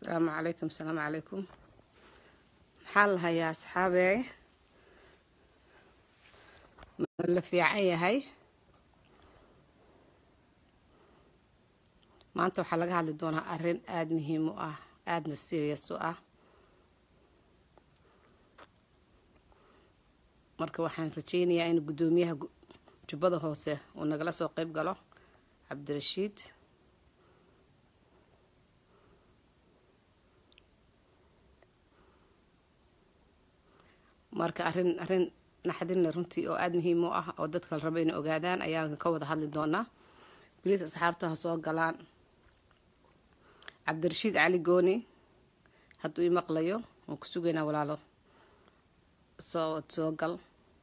asalaamu calaykum asalaamu calaykum maxaa la hayaa asxaabey ma la fiican yahay maanta waxaa laga hadli doonaa arrin aada muhiim u ah aadana serious u ah marka waxaan rajeynayaa in guddoomiyaha jubbada hoose uu nagala soo qeyb galo cabdirashiid marka arrin arrin naxdinle runtii oo aada muhiim u ah oo dadka la rabo inay ogaadaan ayaan ka wada hadli doonaa biliis asxaabta ha soo galaan cabdirashiid cali gooni hadduu ii maqlayo waan ku sugaynaa walaalo soo soo gal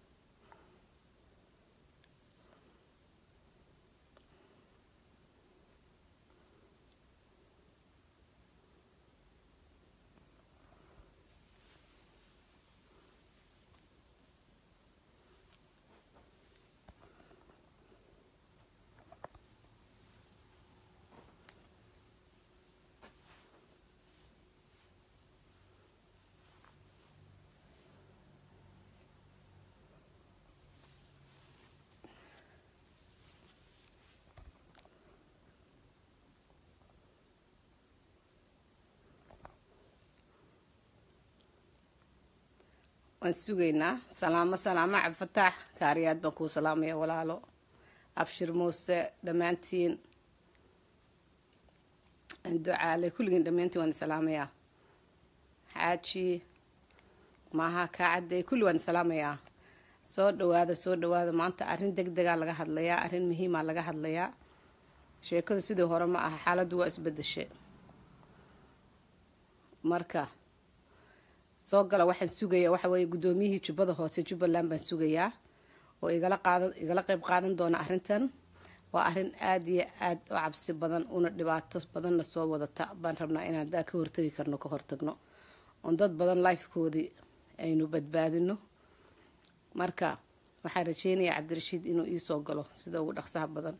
waan sugaynaa salaamo salaamo cabdifataax kaariyaad baan kuu salaamaya walaalo abshir muuse dhammaantiin ducaale kulligiin dhammaantiin waan salaamayaa xaaji maaha kaacadey kulli waan salaamayaa soo dhawaada soo dhawaada maanta arrin deg degaa laga hadlayaa arrin muhiimaa laga hadlayaa sheekadu sidii hore ma aha xaaladdu waa isbedeshe marka soo gala waxaan sugayaa waxa weeye guddoomiyihii jubbada hoose jubbaland baan sugayaa oo igala qaada igala qeyb qaadan doona arrintan waa arrin aada iyo aada u cabsi badan una dhibaato badanna soo wadata baan rabnaa inaan daa ka hortagi karno ka hortagno oon dad badan lifekoodii aynu badbaadino marka waxaan rajeynayaa cabdirashiid inuu iisoo galo sida ugu dhaqsaha badan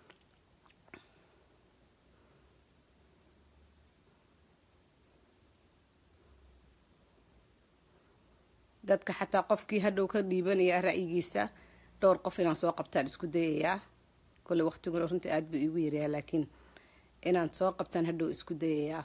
dadka xataa qofkii hadhow ka dhiibanaya ra'yigiisa dhowr qof inaan soo qabtaan isku dayayaa kolley waqtiguna runtii aada buu iigu yaryahaa laakiin inaan soo qabtaan hadhow isku dayayaa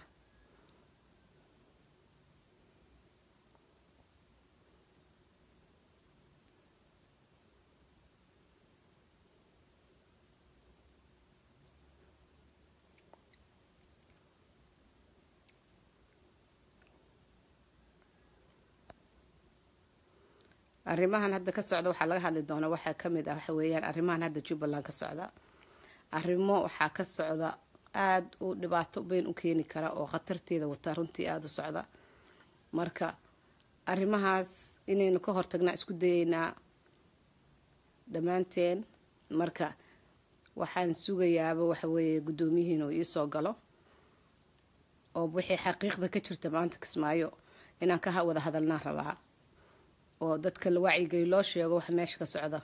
arrimahan hadda ka socda waxaa laga hadli doonaa waxaa kamid ah waxa weeyaan arrimahan hadda jubbaland ka socda arrimo waxaa ka socda aada u dhibaato beyn u keeni kara oo khatarteeda wataa runtii aada u socda marka arrimahaas inaynu ka hortagnaa isku dayeynaa dhammaanteen marka waxaan sugayaaba waxa weeye guddoomiyihiin uu iisoo galo oo wixii xaqiiqda ka jirta maanta kismaayo inaan ka wada hadalnaan rabaa oo dadka la wacyigeli loo sheego waxa meesha ka socda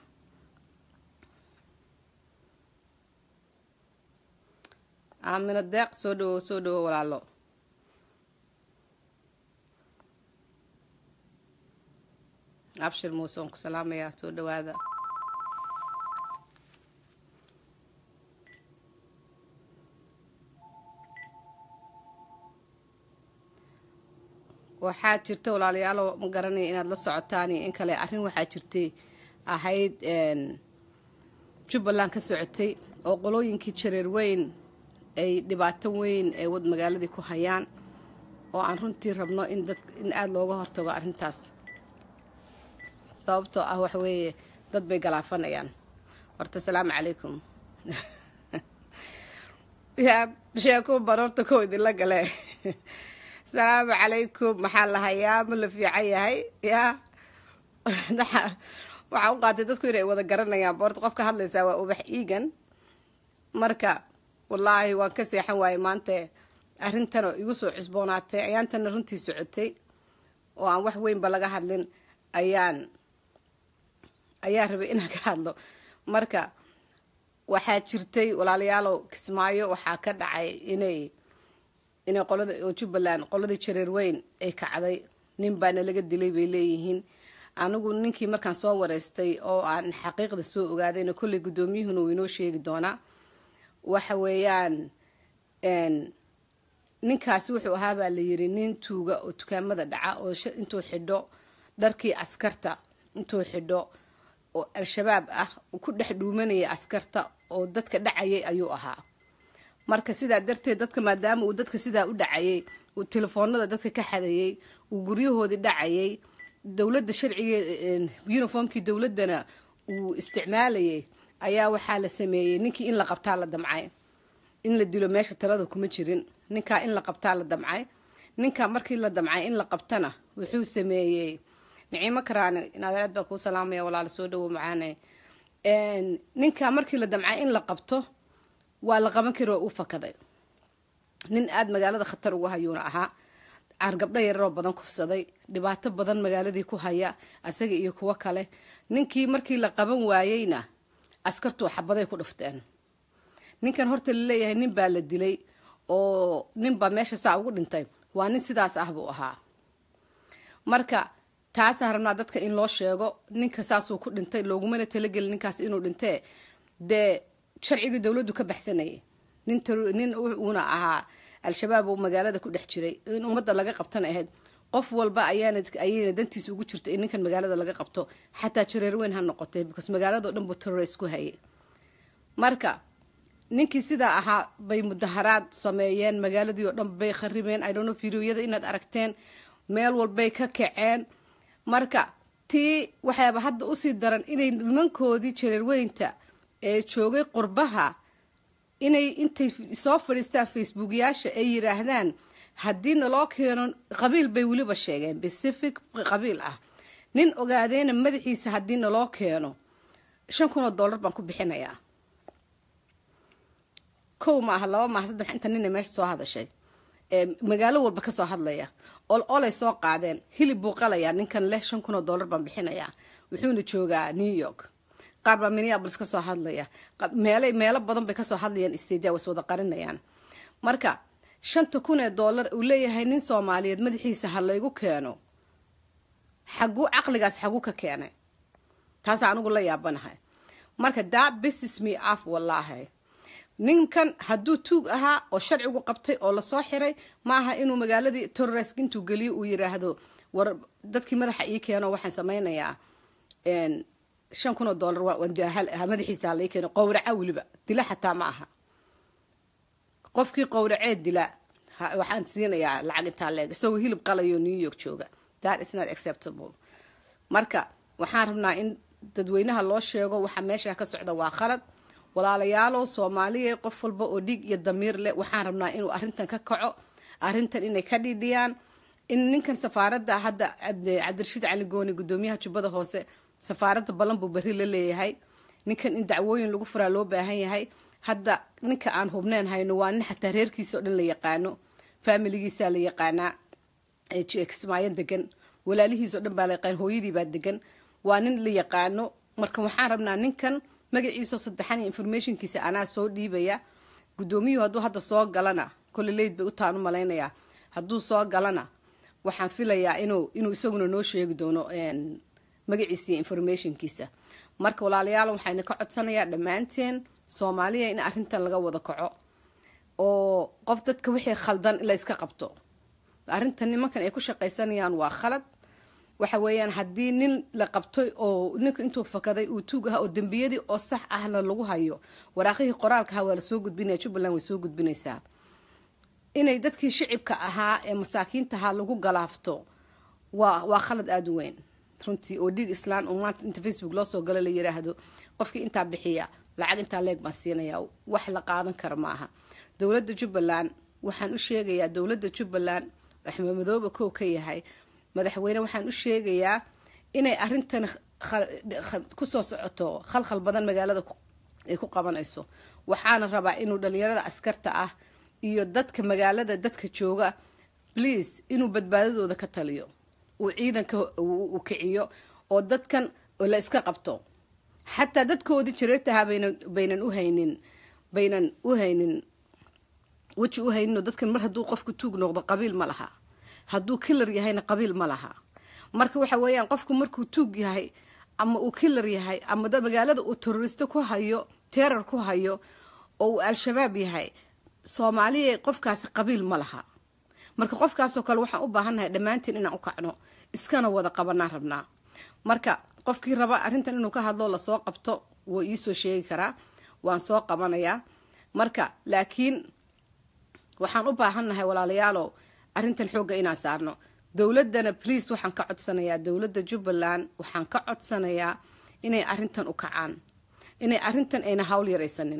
aamino deeq soo dhawo soo dhawo walaalo abshir muuse waan ku salaamayaa soo dhawaada waxaa jirta walaalayaalo ma garanaya inaad la socotaan iyo in kale arrin waxaa jirtay ahayd jubbaland ka socotay oo qolooyinkii jareer weyn ay dhibaato weyn ay wad magaaladii ku hayaan oo aan runtii rabno in dad in aada looga hortago arrintaas sababtoo ah waxa weeye dad bay galaafanayaan horta asalaamu calaykum yaa sheeko bar horta kow idinla gale asalaamu calaykum maxaa la hayaa ma la fiican yahay yaa waxaa u qaatay dadku inay wada garanayaan boorta qofka hadlaysaa waa ubax iigan marka wallaahi waan ka seexan waayey maanta arrintanoo igu soo cusboonaatay ayaantana runtii socotay oo aan wax weynba laga hadlin ayaan ayaan rabay inaan ka hadlo marka waxaa jirtay walaalayaalow kismaayo waxaa ka dhacay inay inay qolada oo jubbaland qoladii jareer weyn ay kacday nin baana laga dilay bay leeyihiin anigu ninkii markaan soo wareystay oo aan xaqiiqda soo ogaadayna kolley guddoomiyuhuna uu inoo sheegi doonaa waxa weeyaan ninkaasi wuxuu ahaa baa la yiri nin tuuga oo dukaamada dhaca oo intuu xidho dharkii askarta intuu xidho oo al-shabaab ah ku dhex dhuumanaya askarta oo dadka dhacayay ayuu ahaa marka sidaa darteed dadka maadaama uu dadka sidaa u dhacayay uu telefoonada dadka ka xadayay uu guryahoodii dhacayay dowladda sharciga uniformkii dowladdana uu isticmaalayay ayaa waxaa la sameeyey ninkii in la qabtaa la damcay in la dilo meesha talada kuma jirin ninkaa in la qabtaa la damcay ninkaa markii la damcay in la qabtana wuxuu sameeyey niciimo karaane inadeed baa kuu salaamaya walaala soo dhawo macaane ninkaa markii la damcay in la qabto waa la qaban kari oo u fakaday nin aada magaalada khatar ugu hayuuna ahaa caargabdho yararoo badan kufsaday dhibaato badan magaaladii ku haya asaga iyo kuwo kale ninkii markii la qaban waayeyna askartuu xabaday ku dhufteen ninkan horta laleeyahay nin baa la dilay oo nin baa meesha saa ugu dhintay waa nin sidaas ah buu ahaa marka taasaan rabnaa dadka in loo sheego ninka saasuu ku dhintay loogumana talagelin ninkaas inuu dhintee dee sharcigii dowladdu ka baxsanayay nin nin uuna ahaa al-shabaab uu magaalada ku dhex jiray in ummadda laga qabtana ahayd qof walba ayaana ayayna dantiisa ugu jirta in ninkan magaalada laga qabto xataa jareer weyn ha noqotay because magaalado dhan buu terrorist ku hayay marka ninkii sidaa ahaa bay mudaharaad sameeyeen magaaladii oo dhan bay kharibeen idhono videoyada inaad aragteen meel walbay ka kaceen marka tii waxaaba hadda usii daran inay nimankoodii jareerweynta ee joogay qurbaha inay intay soo fadhiistaan facebookyaasha ay yiraahdaan haddii naloo keeno qabiil bay weliba sheegeen pacific qabiil ah nin ogaadeena madaxiisa haddii naloo keeno shan kun oo dollar baan ku bixinayaa kow maaha laba maaha saddex inta nina meesha soo hadashay magaalo walba kasoo hadlaya ol olay soo qaadeen hilib buu qalayaa ninkan leh shan kun oo dollar baan bixinayaa wuxuuna joogaa new york qaar baa minneabolis kasoo hadlaya meelay meelo badan bay kasoo hadlayaan stadia was wada qarinayaan marka shanta kun ee dollar uu leeyahay nin soomaaliyeed madaxiisa ha laygu keeno xaguu caqligaas xaguu ka keenay taasaa anigu la yaabanahay marka daa business me af wallaahi ninkan hadduu tuug ahaa oo sharcigu qabtay oo lasoo xiray maaha inuu magaaladii terrorist intuu geliyo uu yiraahdo war dadkii madaxa ii keeno waxaan sameynayaa shan kun oo dollar madaxiisa halai keeno qowraca weliba dila xataa ma aha qofkii qowraceed dila waxaan siinayaa lacag intaa leeg isagoo hilib qalayo new york jooga that is not acceptable marka waxaan rabnaa in dadweynaha loo sheego waxa meesha ka socda waa khalad walaalayaalow soomaaliya qof walba oo dhiig iyo damiir leh waxaan rabnaa inuu arrintan ka kaco arrintan inay ka dhidhiyaan in ninkan safaaradda hadda cabdirashiid cali gooni guddoomiyaha jubbada hoose safaaradda ballan buu berri la leeyahay ninkan in dacwooyin lagu furaa loo baahan yahay hadda ninka aan hubneen hayno waa nin xataa reerkiisa oo dhan la yaqaano faamiligiisaa la yaqaanaa kismaayo degan walaalihiisa o dhan baa la yaqaan hooyadiibaa degan waa nin la yaqaano marka waxaan rabnaa ninkan magaciisao saddexan iyo informationkiisa anaa soo dhiibaya guddoomiyuhu hadduu hadda soo galana kolle leyd bay utaan u malaynayaa hadduu soo galana waxaan filayaa inuu inuu isaguna noo sheegi doono magaciisa iyo informationkiisa marka walaalayaal waxaa idinka codsanayaa dhammaanteen soomaaliya in arrintan laga wada kaco oo qof dadka wixii khaldan la iska qabto arrintan nimankan ay ku shaqaysanayaan waa khalad waxa weeyaan haddii nin la qabtay oo ninka intuu fakaday uu tuug ahaa oo dembiyadii oo sax ahna lagu hayo waraaqihii qoraalka ahaa waa lasoo gudbinaya jubbaland way soo gudbinaysaa inay dadkii shicibka ahaa ee masaakiinta ahaa lagu galaafto waa waa khalad aada u weyn runtii oo dhiig islaan oo maanta inta facebook loo soo galo la yiraahdo qofkii intaa bixiya lacag intaa leeg baan siinaya wax la qaadan kara ma aha dowladda jubbaland waxaan u sheegayaa dowladda jubbaland axmed madoobe kow ka yahay madaxweyne waxaan u sheegayaa inay arrintan kusoo socoto khalkhal badan magaalada ay ku qabanayso waxaana rabaa inuu dhalinyarada askarta ah iyo dadka magaalada dadka jooga please inuu badbaadadooda ka taliyo uu ciidanka u kiciyo oo dadkan la iska qabto xataa dadkoodii jareertahaa baynan baynan u haynin baynan u haynin weji u hayninoo dadkan mar hadduu qofku tuug noqdo qabiil ma laha hadduu kilar yahayna qabiil ma laha marka waxa weeyaan qofku markuu tuug yahay ama uu kilar yahay ama magaalada uu teroristo ku hayo terar ku hayo oo uu al-shabaab yahay soomaaliya qofkaasi qabiil ma laha marka qofkaasoo kale waxaan u baahannahay dhammaantiin inaan u kacno iskana wada qabanaan rabnaa marka qofkii raba arrintan inuu ka hadlo lasoo qabto wuu iisoo sheegi karaa waan soo qabanayaa marka laakiin waxaan u baahannahay walaalayaalow arrintan xoogga inaan saarno dowladdana please waxaan ka codsanayaa dowladda jubbaland waxaan ka codsanayaa inay arrintan u kacaan inay arrintan ayna hawl yaraysanin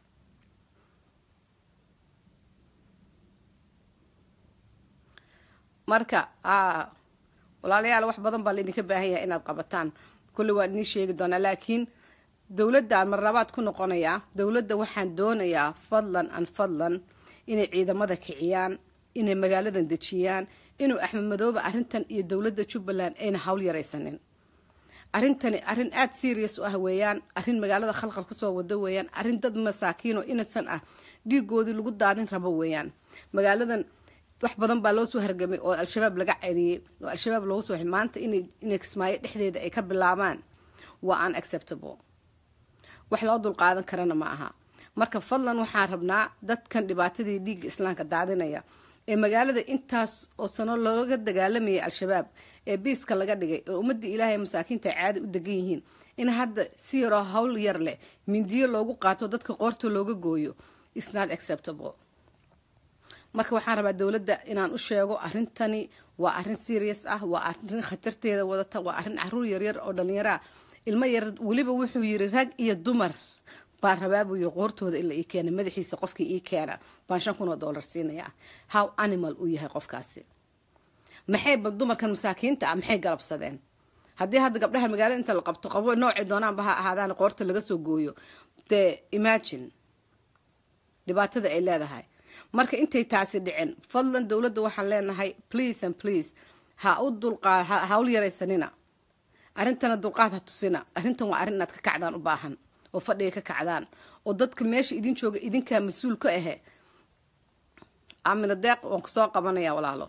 marka walaalayaal wax badan baa laydinka baahan yahay inaad qabataan kulli waan idiin sheegi doonaa laakiin dowladda mar labaad ku noqonayaa dowladda waxaan doonayaa fadlan an fadlan inay ciidamada kiciyaan inay magaaladan dejiyaan inuu axmed madoobe arrintan iyo dowladda jubbaland ayna hawl yaraysanin arrintani arrin aada serious u ah weeyaan arrin magaalada khalqal kasoo wado weeyaan arrin dad masaakiinoo innocent ah dhiigoodii lagu daadin rabo weeyaan magaaladan wax badan baa loo soo hargamay oo al-shabaab laga celiyey oo al-shabaab loogu soo maanta inay inay kismaayo dhexdeeda ay ka bilaabaan waa unacceptable wax loo dulqaadan karana ma aha marka fadlan waxaan rabnaa dadkan dhibaatadii dhiigga islaamka daadinaya ee magaalada intaas oo sano looga dagaalamayay al-shabaab ee biiska laga dhigay oo ummadii ilaahay masaakiinta ay caadi u degan yihiin in hadda si yaroo hawl yar leh mindiyo loogu qaato dadka qoorta looga gooyo is not acceptable marka waxaan rabaa dowladda inaan u sheego arrintani waa arrin serious ah waa arrin khatarteeda wadata waa arrin caruur yaryar oo dhallinyaro ah ilmo yar weliba wuxuu yiri rag iyo dumar baan rabaa buu yiri qoortooda in la ii keena madaxiisa qofkii ii keena baan shan kun oo dollar siinayaa how animal uu yahay qofkaasi maxay bal dumarkan masaakiinta ah maxay galabsadeen haddii hadda gabdhaha magaalada inta la qabto qabo noocay doonaanba ha ahaadaan qoorta laga soo gooyo dee imagine dhibaatada ay leedahay marka intay taasi dhicin fadlan dowladda waxaan leenahay please and please ha u dulqaa hawl yaraysanina arrintana dulqaad ha tusina arrintan waa arrin inaad ka kacdaan u baahan oo fadhiga ka kacdaan oo dadka meesha idin jooga idinkaa mas-uul ka ahe amina deeq waan kusoo qabanaya walaalo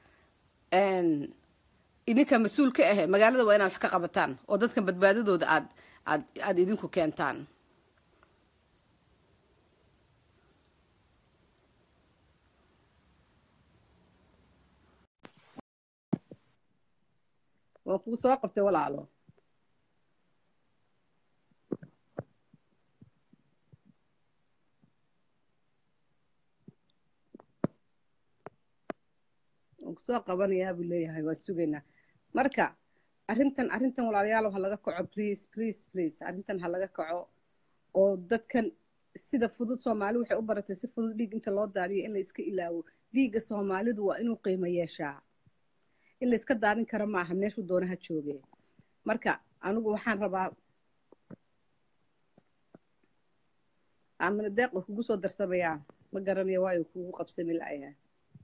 idinkaa mas-uul ka ahe magaalada waa inaad wax ka qabataan oo dadkan badbaadadooda aad aad aada idinku keentaan waan kuu soo qabtay walaalo waan kusoo qabanayaa buu leeyahay waa sugaynaa marka arrintan arrintan walaalayaal ha laga kaco please please please arrintan ha laga kaco oo dadkan sida fudud soomaali waxay u baratay si fudud dhiig inta loo daadiyo in la iska ilaawo dhiigga soomaalidu waa inuu qiimo yeeshaa in la iska daadin karo maaha meeshuu doonaha jooge marka anigu waxaan rabaa amina deeq wa kugu soo darsamayaa ma garanaya waayo kugu qabsami la'yahay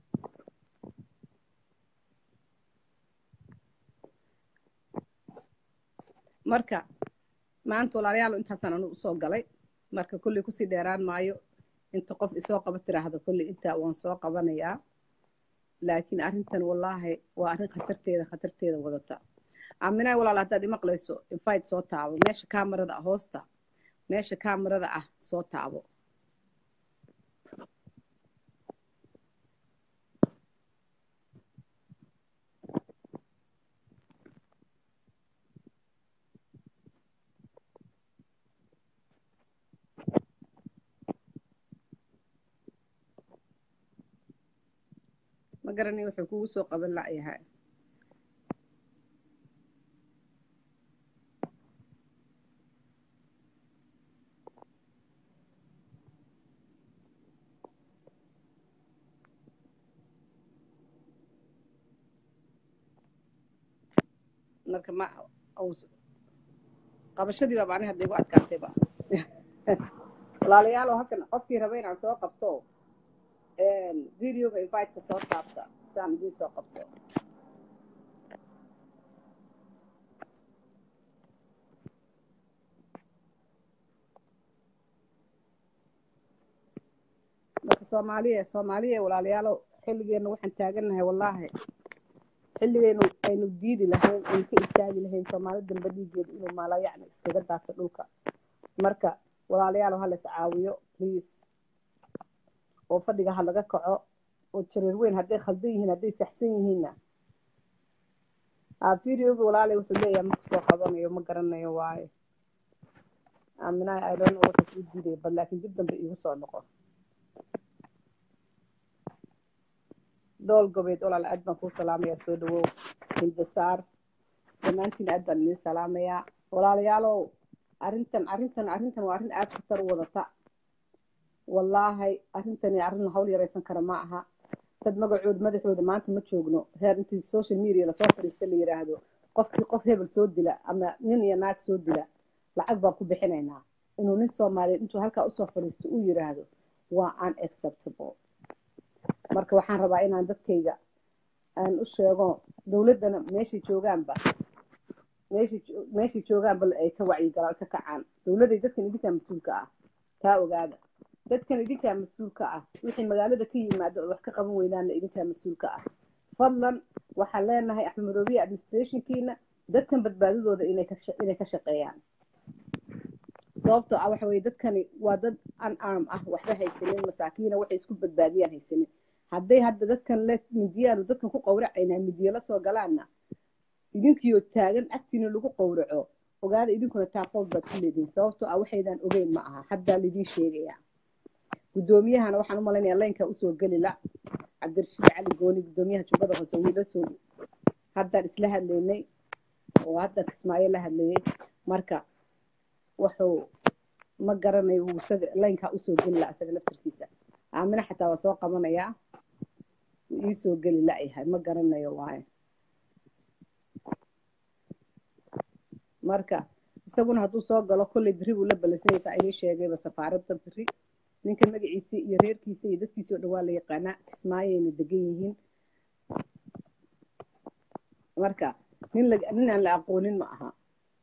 marka maanta walaalayaal intaasaan anigu usoo galay marka kolley kusii dheeraan maayo inta qof isoo qaba tiraahdo kolley intaa waan soo qabanayaa laakiin arrintan wallaahi waa arrin khatarteeda khatarteeda wadata aaminaa walaal haddaad imaqlayso invite soo taabo meesha kamarada ah hoosta meesha kamarada ah soo taabo ma garanay wuxuu kugu soo qaban la'yahay marka ma qabashadii baa macnaha hadda igu adkaatayba walaalayaalow halkan qofkii raba inaan soo qabto videoga inviteka soo taabta saan idiin soo qabto marka soomaaliya soomaaliya walaalayaalow xilligeena waxaan taagannahay wallaahi xilligeynu aynu diidi lahayn aynu ka istaagi lahayn soomaali dambe dhiigeedu inuu maalayacni iskaga daato dhulka marka walaalayaalow ha la is caawiyo please oo fadhiga ha laga kaco oo jareer weyn hadday khaldan yihiin hadday saxsan yihiinna videoga walaalay wuxuu leeyahay ma kusoo qabanayo ma garanayo waayo aaminaha idon wuxuu kuu diidaya bad laakiin dib dambe iigu soo noqo dool gobeed walaal aad baan kuu salaamayaa soo dhawow hindasaar dhammaantiin aad baan idin salaamayaa walaalayaalow arrintan arrintan arrintan waa arrin aad khatar u wadata wallaahi arrintani arrin la hawl yaraysan kara ma aha dad magacooda madaxooda maanta ma joogno heer intii social media lasoo fadhiista la yidhaahdo qofkii qof hebel soo dila ama nin iyo naag soo dila lacag baan ku bixinaynaa inuu nin soomaaliyeed intuu halkaa usoo fadhiisto uu yidhaahdo waa unacceptable marka waxaan rabaa inaan dadkayga aan u sheego dowladdana meeshay joogaanba meeshay meeshay joogaanba ay ka wacyigalaan ka kacaan dowladday dadkan idinkaa mas-uulka ah taa ogaada dadkan idinkaa mas-uulka ah wixii magaalada ka yimaado oo wax ka qaban weydaanna idinkaa mas-uulka ah fadlan waxaan leenahay axmed madoobiye administrationkiina dadkan badbaadadooda inay ka inay ka shaqeeyaan sababtoo ah waxa weye dadkani waa dad unarm ah waxba haysanin masaakiina waxay isku badbaadiyaan haysanin hadday hadda dadkan le midiyaanu dadkan ku qawracaynaa midiya la soo galaanna idinkiioo taagan agtiina lagu qawraco ogaada idinkuna taafood baad ku leedihin sababtoo ah waxaydan ogeyn ma aha haddaa laidin sheegayaa guddoomiyahana waxaan u malaynayaa laynkaa usoo geli la cabdirashiid cali gooni guddoomiyaha jubbada hoose wiila soo haddaan isla hadlaynay oo hadda kismaayo la hadlayay marka wuxuu ma garanayo wuu isaga laynkaa usoo geli la isaga laftarkiisa aamina xataa waa soo qabanayaa wuu iisoo geli la-yahay ma garanayo waayo marka isaguna hadduu soo galo kolley berri buu la balansanaysaa inii sheegayba safaaradda berri ninka magaciisa iyo reerkiisa iyo dadkiisa oo dhan waa la yaqaanaa kismaayayna degan yihiin marka nin la nin aan la aqoonin ma aha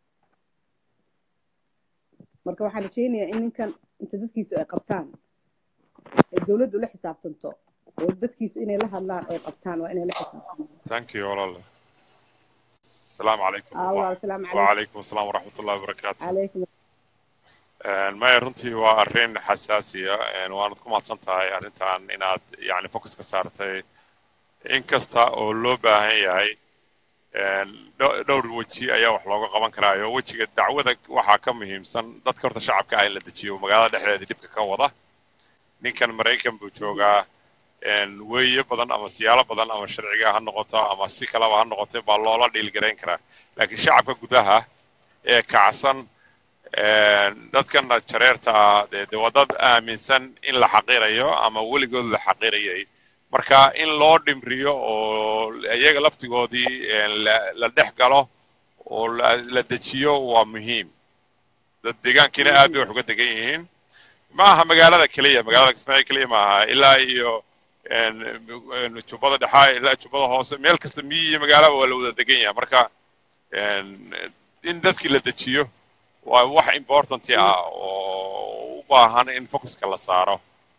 marka waxaan rajaynayaa in ninkan inta dadkiisu ay qabtaan ay dowladdu la xisaabtanto oo dadkiisu inay la hadlaan ay qabtaan waa inay la xisaabtanto thank you walaale السلام عليكم allah asalaamu calaykum وعليكم السلام ورحمة الله وبركاته calaykum maya runtii waa arrin xasaasiya waanad ku mahadsan tahay arrintan inaad yani focus ka saartay in kasta oo loo baahan yahay dho- dhowr weji ayaa wax looga qaban karaayo wejiga dacwada waxaa ka muhiimsan dadka horta shacabka ah in la dejiyo magaalada dhexdeeda dhibka ka wada ninkan maraykan buu joogaa weeye badan ama siyaalo badan ama sharciga ha noqoto ama si kaleba ha noqoto baa loola dhiilgarayn karaa laakiin shacabka gudaha ee kacsan dadkana jareerta ah dee dee waa dad aaminsan in la xaqiirayo ama weligood la xaqiirayay marka in loo dhimriyo oo iyaga laftigoodii la- la dhex galo oo la la dejiyo waa muhiim dad deegaankiina aad bay wax uga degan yihiin ma aha magaalada keliya magaalada kismaayo keliya ma aha ilaa iyo jubbada dhexaa ilaa jubbada hoose meel kasta miyi iyo magaalaba waa la wada degan yahay marka in dadkii la dejiyo waa wax importanti ah oo u baahan in focuska la saaro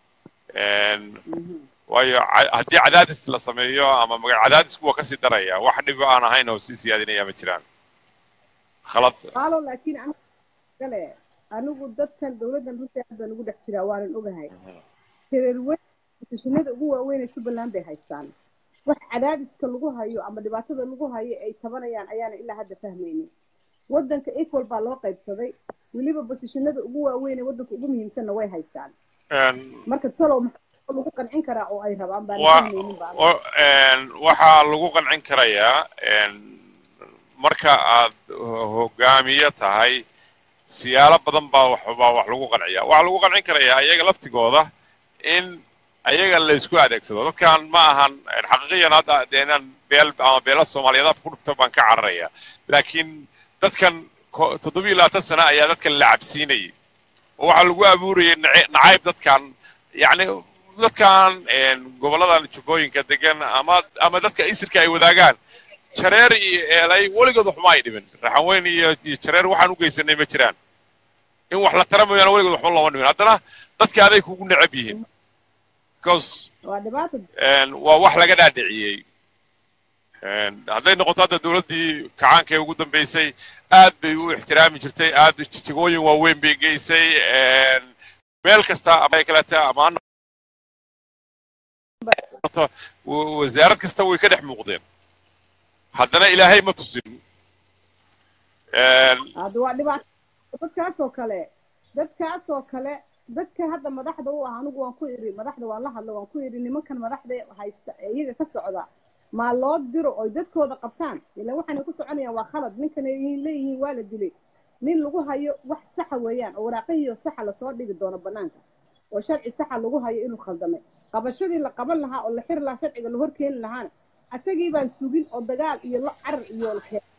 waayo ca- haddii cadaadis la sameeyo ama maga- cadaadisku waa kasii daraya wax dhib aan ahayn oo sii siyaadinaya ma jiraan khalad qaalo laakiin anigu gale anigu dadkan dowladdan runtii aad baan ugu dhex jiraa waanan ogahay jareer weyn shishinada ugu waaweyn ee jubbaland bay haystaan wax cadaadiska lagu hayo ama dhibaatada lagu hayo ay tabanayaan ayaana ilaa hadda fahmaynin waddanka equal baa loo qaybsaday weliba basishinada ugu waaweyn ee waddanka ugu muhiimsanna way haystaan marka talow maxaa lagu qancin karaa oo ay rabaan baan wa- fahmaynin baa wa- waxaa lagu qancin karayaa marka aad hogaamiye tahay siyaalo badan baa wax baa wax lagu qanciyaa waxaa lagu qancin karayaa iyaga laftigooda in ayaga la isku adeegsado dadkan ma ahan xaqiiqiyan hadda dee inaan beel ama beela soomaaliyeed afka ku dhufta baan ka cararaya laakiin dadkan ko- toddoba iyo labaatan sano ayaa dadkan la cabsiinayay oo waxaa lagu abuurayay nace- nacayb dadkan yacni dadkan goboladan jubbooyinka degan ama ama dadka isirka ay wadaagaan jareer iyo eelay weligood waxma ay dhibin raxanweyn iyo iyo jareer waxaan u geysanay ma jiraan in wax la tara mooyaane weligood waxba looma dhimin haddana dadka aday kugu necab yihiin because waa dhibaato waa wax laga dhaadhiciyey hadday noqoto hadda dowladdii kacaanka ee ugu dambeysay aad bay u ixtiraami jirtay aad jijigooyin waaweyn bay geysay meel kasta ama kaleta ama wasaarad kasta way ka dhex muuqdeen haddana ilaahay ma tusin hadda waa dhibaato dadkaasoo kale dadkaasoo kale dadka hadda madaxda u ah anigu waan ku iri madaxda waan la hadla waan ku iri nimankan madaxda haysta iyaga ka socda maa loo diro oy dadkooda qabtaan ilaan waxaanay ku soconayaan waa khalad ninkan ay leeyihiin waa la dilay nin lagu hayo wax saxa weeyaan oo waraaqihiio saxa lasoo dhigi doono banaanka oo sharci saxa lagu hayo inuu khaldamay qabashadii la qaban lahaa oo la xiri lahaa sharciga la horkeeni lahaana asagii baan sugin oo dagaal iyo la carar iyo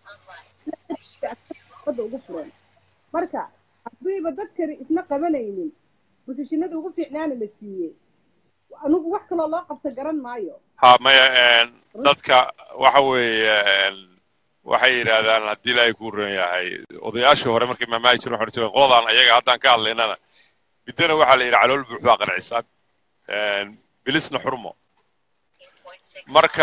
badda ugu furan marka haddiiba dadkani isna qabanaynin busishinada ugu fiicnaana la siiyey anigu wax kaloo loo qabta garan maayo ha maya dadka waxa weeye waxay yidhaahdaan haddii ilaahay kuu ron yahay odayaashii hore markay maamaahi jiren waxaan jireen qoladan ayaga haddaan ka hadlaynana midana waxaa la yidhi calool buux baa qancisaan bilisna xurmo marka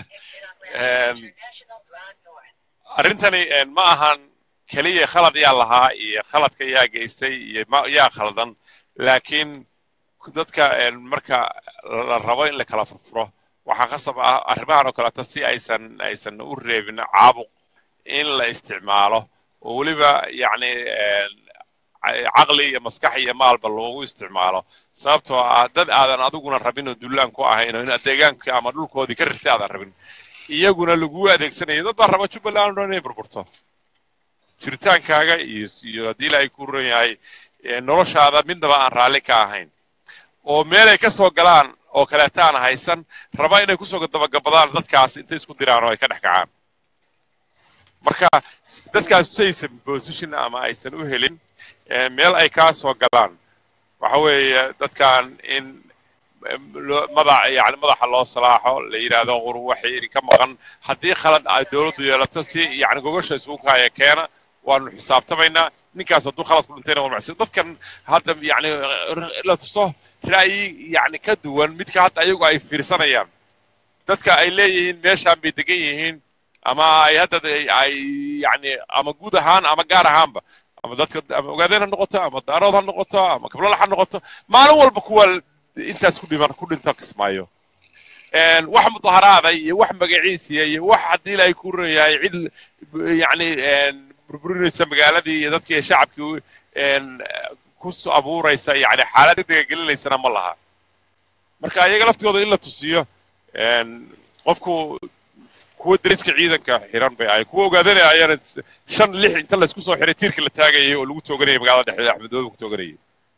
arrintani ma ahan keliya khalad yaa lahaa iyo khaladka yaa geystay iyo yaa khaldan laakiin dadka marka la rabo in la kala furfuro waxaa khasab ah arrimahan oo kaleeto si aysan aysan u reebin caabuq in la isticmaalo oo weliba yacni caqli iyo maskax iyo maalba loogu isticmaalo sababtoo ah dad aadan adiguna rabin oo dullaan ku ahayn oo in deegaanka ama dhulkoodii ka rirtay aadan rabin iyaguna laguu adeegsanayo dad baa raba jubbaland oo inay burburto jiritaankaaga iyo iyo haddii ilaahay ku ron yahay noloshaada midnaba aan raalli ka ahayn oo meelay ka soo galaan oo kaleeta aan haysan raba inay kusoo dabagabadaan dadkaas intay isku diraan oo ay ka dhex kacaan marka dadkaas saysan position ama aysan u helin meel ay kaa soo galaan waxa weeye dadkan in madax yani madaxa loo salaaxo la yidhaahdo qur waxay idinka maqan haddii khalad ay dowladdu yeelato si yani gogosha isugu kaaya keena waanu xisaabtamaynaa ninkaas hadduu khalad ku dhintayna waa macsi dadkan hadda yani la tuso ra'yi yani ka duwan midka hadda ayagu ay fiirsanayaan dadka ay leeyihiin meeshaan bay degan yihiin ama ay hadda ay yani ama guud ahaan ama gaar ahaanba ama dadka ama ogaadeen ha noqoto ama daarood ha noqoto ama kablalax ha noqoto maalin walba kuwa intaas ku dhiman ku dhinta kismaayo wax mudaharaada iyo wax magaciisiya iyo wax haddii ilaahay ku ron yahay cid yani burburinaysa magaaladii iyo dadkii shacabkii ku abuuraysa yani xaalad degdega gelinaysana ma laha marka iyaga laftigooda in la tusiyo qofku kuwa dariska ciidanka xiran bay ahay kuwa ogaadanaya ayaana shan lix inta laysku soo xiray tiirka la taagayay oo lagu tooganayay magaalada dhexdeeda axmedoobe ku tooganayay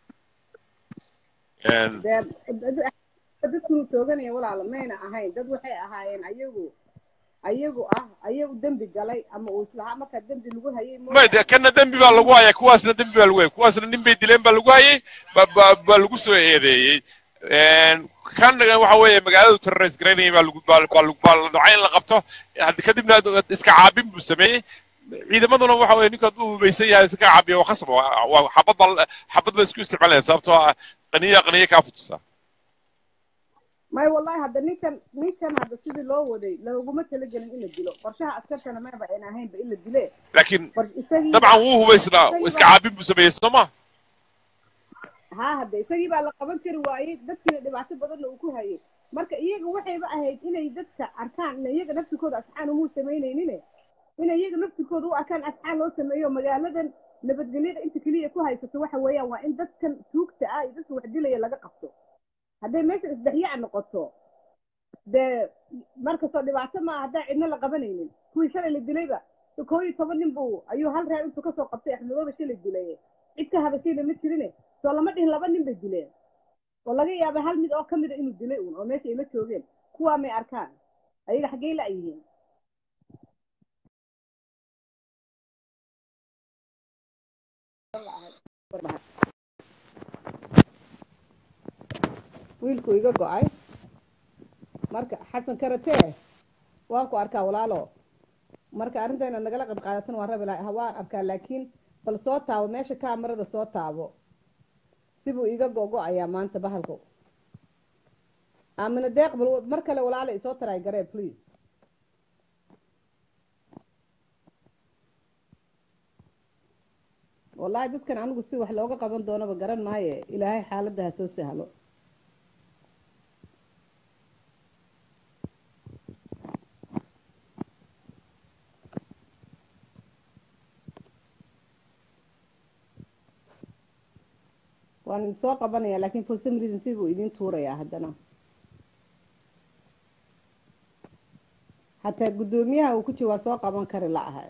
dadkuu tooganaya walaala mayna ahayn dad waxay ahaayeen ayagu ayagu ah ayagu dembi galay ama uu islahaa markaa dembi lagu hayay may de kana dembi baa lagu hayay kuwaasna dembi baa lagu hayay kuwaasna nin bay dileen baa lagu hayay baa lagu soo eedeeyey kan waxa weeye magaaladu terrorist garaynayay baa lagu baa lagu baa la docay in la qabto kadibna iska caabin buu sameeyey ciidamaduna waxa weeye ninka hadduu hubaysan yahay iska caabiya waa khasab waa xabad baa xabad baa isku isticmaalaya sababtoo ah qaniya qaniya kaa futusa may wallahi hadda ninkan ninkan hadda sidii loo waday looguma talagelin in la dilo qorshaha askartana mayba ayna ahaynba in la dile laakiin dabcan wuu hubaysnaa iska caabin buu sameeyey soo ma ha hadda isagii baa la qaban kari waayey dadkiina dhibaato badanna uu ku hayay marka iyaga waxayba ahayd inay dadka arkaan in iyaga naftirkooda asxaan umuu samaynaynin inay iyaga naftirkooda u arkaan asxaan loo sameeyo magaaladan nabadgelyada inta keliya ku haysato waxa weeyaan waa in dadkan tuugta ah iyo dadka wax dilaya laga qabto hadday meeshan isdhexyaac noqoto dee markastoo dhibaato maa haddaan cidna la qabanaynin kuwii shalay la dilayba koo iyo toban nin buu ayuu hal reer intuu kasoo qabtay axmedooba shalay dilay cid ka hadashayna ma jirine soo lama dhihin laba nin bay dileen oo laga yaaba hal mid oo ka mida inuu dilay uun oo meesha ayla joogeen kuwaa may arkaan ayaga xaggey la yihiin wiilku iga go-ay marka xasan karatee waan ku arkaa walaalo marka arrinta inaad nagala qayb qaadatan waan rabi laha waan arkaa laakiin bal soo taabo meesha kaamarada soo taabo sibuu iga go-go-ayaa maanta bahalku aamina deeq bal mar kale walaala isoo taray garee please wallahi dadkan anigu si wax looga qaban doonaba garan maaye ilaahay xaaladda ha soo sahlo waan idin soo qabanaya lakin for some reason si buu idin tuurayaa haddana hataa guddoomiyaha uu ku jiro waa soo qaban kari la-ahay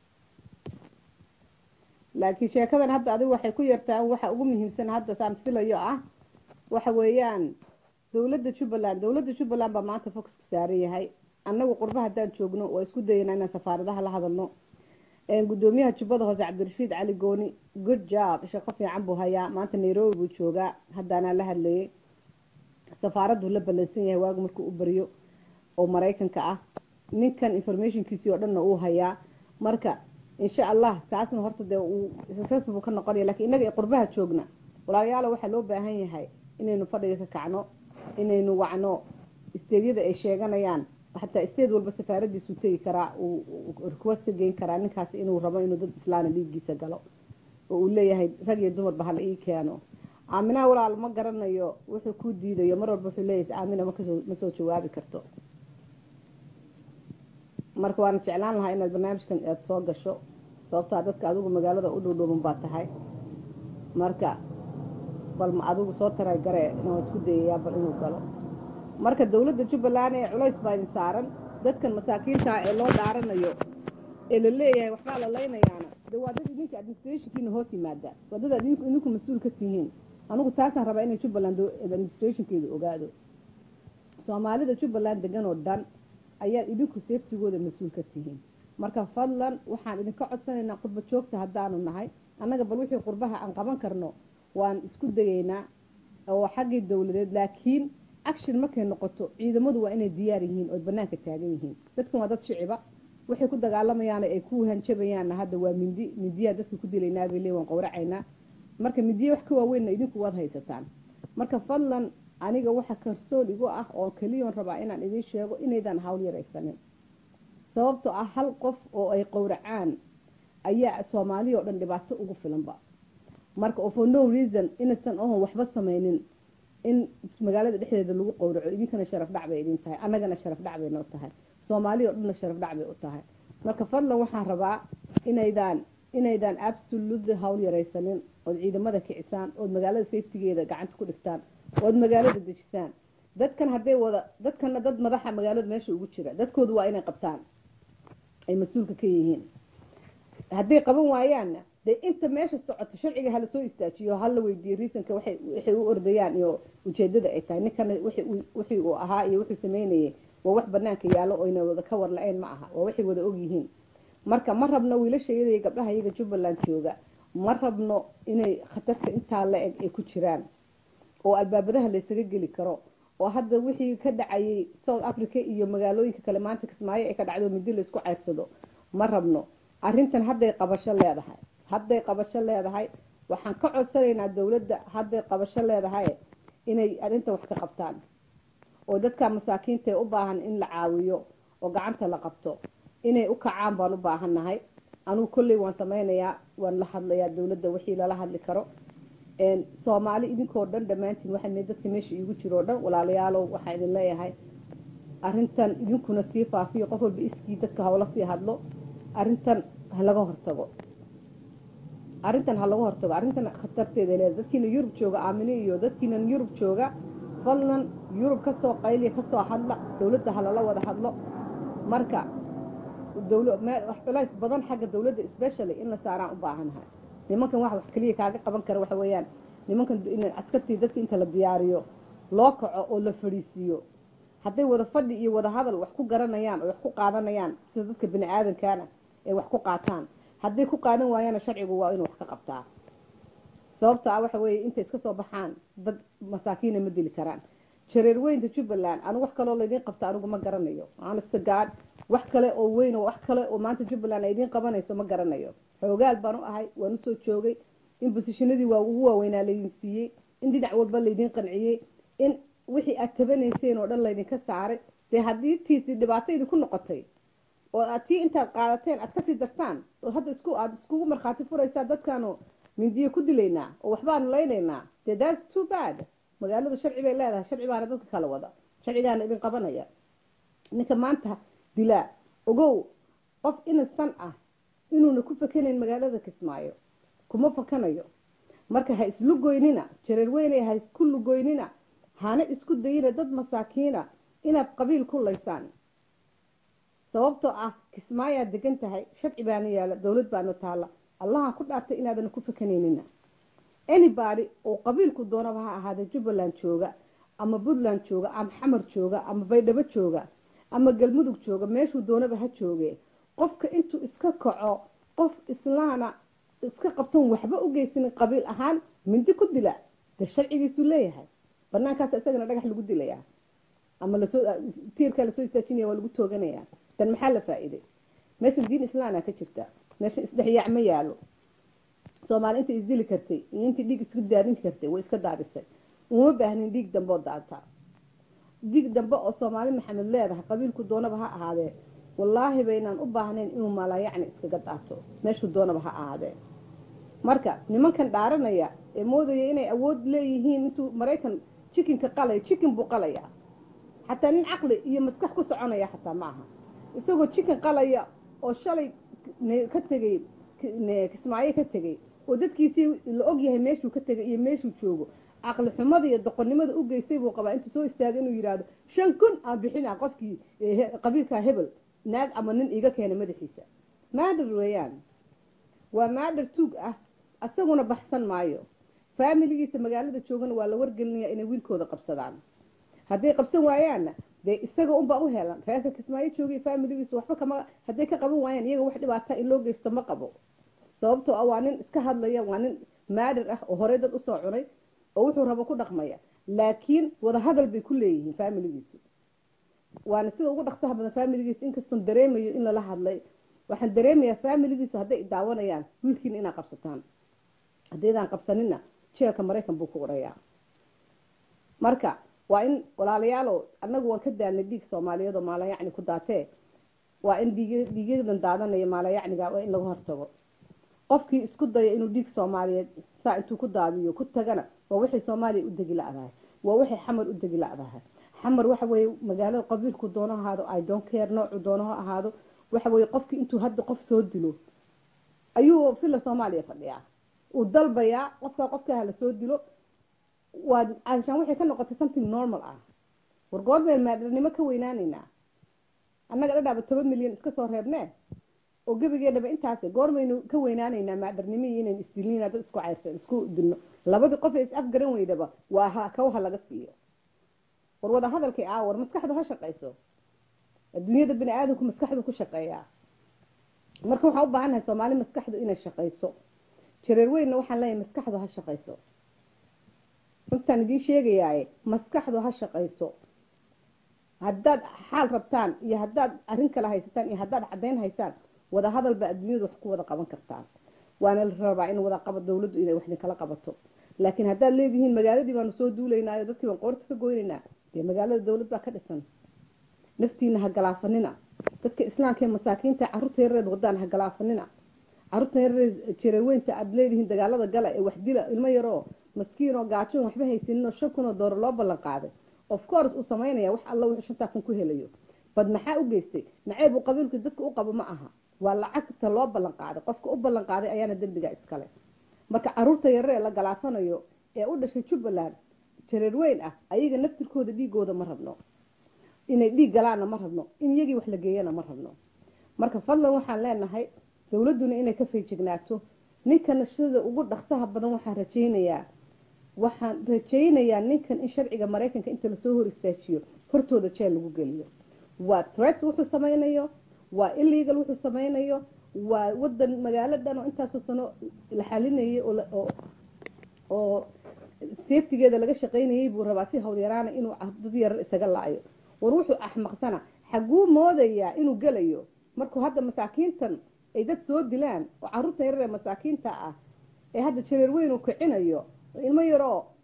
laakiin sheekadan hadda adigu waxay ku yartaan waxa ugu muhiimsan hadda saan filayo ah waxa weeyaan dawladda jubbaland dawladda jubbaland baa maanta focusku saaran yahay annagu qurba haddaan joogno waa isku dayanaa inaan safaaradaha la hadalno guddoomiyaha jubbada hoose cabdirashiid cali gooni good job shaqo fiican buu hayaa maanta nairobi buu joogaa haddaanaa la hadlayay safaaraddu la ballansan yahay waagu markuu u baryo oo maraykanka ah ninkan informationkiisii oo dhanna uu hayaa marka insha allah taasna horta dee uu successful ka noqonaya lakin innaga ee qurbaha joogna walaalayaalo waxaa loo baahan yahay inaynu fadhiga ka kacno inaynu wacno isteedyada ay sheeganayaan xataa isteed walba safaaradiisuu tegi karaa uu request ka geyn karaa ninkaas inuu rabo inuu dad islaana dhiiggiisa galo oo uu leeyahay rag iyo dumarba hala ii keeno aaminaha walaal ma garanayo wuxuu ku diidayo mar walba wuxuu leeyahay aamina makasoo ma soo jawaabi karto marka waana jeclaan lahaa inaad barnaamijkan aad soo gasho sababtaa dadka adigu magaalada u dhowdhowman baa tahay marka bal ma adigu soo taray garee inaan isku dayayaa bal inuu galo marka dawladda jubbaland ee culays baa idin saaran dadkan masaakiintaa ee loo dhaaranayo ee la leeyahay waxbaa la laynayaana de waa dad idinka administrationkiina hoos yimaada waa dad adinku idinku mas-uul ka tihiin anigu taasaan rabaa inay jubbaland administrationkeeda ogaado soomaalida jubbaland degan oo dhan ayaad idinku seeftigooda mas-uul ka tihiin marka fadlan waxaan idinka codsanaynaa qurba joogta haddaanu nahay annaga bal wixii qurbaha aan qaban karno waan isku dayaynaa oo xaggii dawladeed laakiin action markay noqoto ciidamadu waa inay diyaar yihiin oo banaanka taagan yihiin dadkan waa dad shiciba waxay ku dagaalamayaana ay ku hanjabayaanna hadda waa mindi mindiyaa dadka ku dilaynaa bay lee waan qowracaynaa marka mindiya wax ka waaweynna idinku waad haysataan marka fadlan aniga waxa kalsoon igu ah oo keliyoon rabaa inaan idiin sheego inaydaan hawl yaraysanin sababtoo ah hal qof oo ay qowracaan ayaa soomaaliya oo dhan dhibaato ugu filanba marka oo for no reason inaysan ohon waxba samaynin in magaalada dhexdeeda lagu qowraco idinkana sharaf dhac bay idin tahay annagana sharaf dhac bay noo tahay soomaaliya o dhanna sharaf dhac bay u tahay marka fadlan waxaan rabaa inaydaan inaydaan absolutely hawl yaraysanin ood ciidamada kicisaan ood magaalada safetigeeda gacanta ku dhigtaan ood magaalada dejisaan dadkan hadday wada dadkana dad madaxa magaalada meesha ugu jira dadkoodu waa inay qabtaan ay mas-uulka ka yihiin hadday qaban waayaanna dee inta meesha socoto sharciga hala soo istaajiyo hala weydiiyo riisanka waxay waxay u ordayaan iyo ujeedada ay tahay ninkana wixii uu ahaa iyo wuxuu sameynayay waa wax banaanka yaallo oyna wada ka war la-een ma aha waa waxay wada ogyihiin marka ma rabno wiilashayada iyo gabdhaha iyaga jubbaland jooga ma rabno inay khatarta intaa la eg ay ku jiraan oo albaabadaha laysaga geli karo oo hadda wixii ka dhacayay south africa iyo magaalooyinka kale maanta kismaayo ay ka dhacdo midi laysku ceyrsado ma rabno arrintan hadday qabasho leedahay hadday qabasho leedahay waxaan ka codsanaynaa dawladda hadday qabasho leedahay inay arrintan wax ka qabtaan oo dadka masaakiinta ee u baahan in la caawiyo oo gacanta la qabto inay u kacaan baan u baahannahay anugu kolley waan sameynayaa waan la hadlayaa dawladda wixii lala hadli karo soomaali idinkoo dhan dhammaantiin waxaa dadka meesha iigu jiro o dhan walaalayaalow waxaa idin leeyahay arrintan idinkuna sii faafiyo qof walba iskii dadka hawla sii hadlo arrintan ha laga hortago arrintan ha laga hortago arrintan khatarteeda leeda dadkiina yurub jooga aamine iyo dadkiinan yurub jooga fadlan yurub kasoo qayliya kasoo hadla dawladda ha lala wada hadlo marka wax culays badan xagga dawladda specially in la saaraan u baahanahay nimankan wax wax keliya kaaga qaban kara waxa weeyaan nimankan in askartii dadka inta la diyaariyo loo kaco oo la fadhiisiiyo hadday wada fadhi iyo wada hadal wax ku garanayaan oo wax ku qaadanayaan sida dadka bini aadankaana ay wax ku qaataan hadday ku qaadan waayaana sharcigu waa inuu wax ka qabtaa sababta ah waxa weeye intay iska soo baxaan dad masaakiina ma dili karaan jareer weynta jubbaland anigu wax kaloo laydiin qabta anigu ma garanayo honesta god wax kale oo weyn oo wax kale oo maanta jubbaland ay idiin qabanayso ma garanayo xoogaal baan u ahay waan usoo joogay in bosishinadii waa ugu waaweynaa laydin siiyey in dhinac walba laydiin qanciyey in wixii aad tabanayseen oo dhan laydinka saaray dee haddii tiisi dhibaataydi ku noqotay oo aad tii intaad qaadateen aad kasii dartaan oo hadda isku aad iskugu markhaati furaysaa dadkaanu mindiyo ku dilaynaa oo waxbaanu laynaynaa dee thats too bad magaalada sharci bay leedahay sharci baana dadka kala wada sharcigaana idin qabanaya ninka maanta dilaa ogow qof inasan ah inuuna ku fakanayn magaalada kismaayo kuma fakanayo marka ha islugoynina jareer weynay ha isku lugoynina hana isku dayina dad masaakiina inaad qabiil ku laysaan sababtoo ah kismaayaad degan tahay sharci baana yaala dowlad baana taalla allaha ku dhaartay inaadan ku fakanaynina anybody oo qabiilku doonaba ha ahaada jubbaland jooga ama puntland jooga ama xamar jooga ama baydhabo jooga ama galmudug jooga meeshuu doonaba ha jooge qofka intuu iska kaco qof islaana iska qabtan waxba u geysanin qabiil ahaan mindi ku dila dee sharcigiisuu leeyahay banaankaas isagana dhagax lagu dilayaa ama lasoo tiirkaa lasoo istaajinaya waa lagu tooganaya dan maxaa la faa-iiday meeshan diin islaana ka jirta meeshan isdhexyaac ma yaalo soomaali intay isdili kartay iyo intii dhiig iska daadin kartay way iska daadisay uma baahnin dhiig dambe oo daataa dhiig dambe oo soomaali maxamed leedahay qabiilku doonaba ha ahaadee wallaahi baynaan u baahnayn inuu maalayacni iskaga daato meeshuu doonaba ha ahaadee marka nimankan dhaaranaya ee moodaya inay awood leeyihiin intuu maraykan jikinka qalaya jikin buu qalayaa xataa nin caqli iyo maskax ku soconaya xataa ma aha isagoo jikin qalaya oo shalay ka tegay kismaayo ka tegay oo dadkiisii la og yahay meeshuu ka tegay iyo meeshuu joogo caqli xumada iyo doqonnimada u geystay buu qabaa intuu soo istaaga inuu yidhaahdo shan kun aan bixina qofkii qabiilkaa hebel naag ama nin iiga keena madaxiisa maadhar weeyaan waa maadhar tuug ah isaguna baxsan maayo faamiligiisa magaalada joogana waa la wargelinaya inay wiilkooda qabsadaan hadday qabsan waayaanna dee isaga unbaa u helan reerka kismaayo joogay faamiligiisu waxba kama hadday ka qaban waayaan iyaga wax dhibaata in loo geysto ma qabo sababtoo ah waa nin iska hadlaya waa nin maadhar ah oo horey dad usoo cunay oo wuxuu rabo ku dhaqmaya laakiin wadahadal bay ku leeyihiin faamiligiisu waana sida ugu dhaqsaha badan faamiligiisa inkastoon dareemayo in lala hadlay waxaan dareemayaa faamiligiisu hadday daawanayaan wiilkiina inaad qabsataan haddaydaan qabsanina jeelka maraykan buu ku orayaa marka waa in walaalayaalow annagu waan ka daalnay dhiig soomaaliyeed oo maalayacni ku daatee waa in dhiig dhiigyadan daadanaya maalayacniga waa in laga hortago qofkii isku daya inuu dhiig soomaaliyeed saa intuu ku daadiyo ku tagana waa waxay soomaaliya u degi la-dahay waa waxay xamar u degi la-dahay xamar waxa weeye magaalada qabiilku doono ahaado i don't care noocu doono ha ahaado waxa weeye qofkii intuu hadda qof soo dilo ayuu villa soomaaliya fadhiyaa uu dalbayaa qofkaa qofkaa la soo dilo waa caashaan waxay ka noqotay something normal ah war goormeen maadharnimo ka weynaanaynaa annaga dhadhaaba toban milyan iska soo reebnee oo gebigeedhaba intaas goormaynu ka weynaanaynaa maadharnimo iyo inaynu isdilnina dad isku cayrsan isku dilno labadii qof ee is afgaran weydaba waa ha kawha laga siiyo war wada hadalkay aa war maskaxdu ha shaqayso adduunyada bini aadamku maskaxdu ku shaqeeyaa marka waxaan u baahannahay soomaali maskaxdu inay shaqayso jareer weynna waxaan leeyahay maskaxdu ha shaqayso runtaan idiin sheegayaaye maskaxdu ha shaqayso haddaad xaal rabtaan iyo haddaad arrin kale haysataan iyo haddaad caddayn haysaan wada hadalba adduunyadu wax ku wada qaban kartaan waana la rabaa in wada qaba dawladdu inay wax idinkala qabato laakiin haddaad leedihiin magaaladii baanu soo duulaynaayo dadkii baan qoorta ka goynaynaa dee magaalada dawlad baa ka dhisan naftiina ha galaafanina dadka islaamka ee masaakiinta carruurta yareed wadaan ha galaafanina carruurta yareed jareerweynta aada leedihiin dagaalada gala ee wax dila ilmo yaroo maskiin oo gaajoon waxba haysanin oo shan kun oo dooro loo ballan qaaday of course uu samaynaya wax alla wuxuu shantaa kun ku helayo bad maxaa u geystay naceeb uu qabiilka dadka u qabo ma aha waa lacagta loo ballan qaaday qofka u ballan qaaday ayaana dembiga iskale marka caruurta yaree la galaafanayo ee u dhashay jubbaland jareer weyn ah ayaga naftirkooda dhiigooda ma rabno inay dhiig galaana ma rabno in iyagii wax la geeyana ma rabno marka fadlan waxaan leenahay dowladduna inay ka feejignaato ninkana sida ugu dhaqsaha badan waxaan rajaynayaa waxaan rajaynayaa ninkan in sharciga maraykanka inta lasoo hor istaajiyo hortooda jeel lagu geliyo waa threat wuxuu samaynayo waa illegal wuxuu samaynayo waa wadan magaalo dhan oo intaasoo sano la xalinayay oo safetigeeda laga shaqaynayay buu rabaa si howlyaraana inuu dad yarar isaga la-ayo war wuxuu axmaqsana xaguu moodayaa inuu gelayo markuu hadda masaakiintan ay dad soo dilaan oo caruurta yarar ee masaakiinta ah ee hadda jareer weyn uu kicinayo ilmo yaroo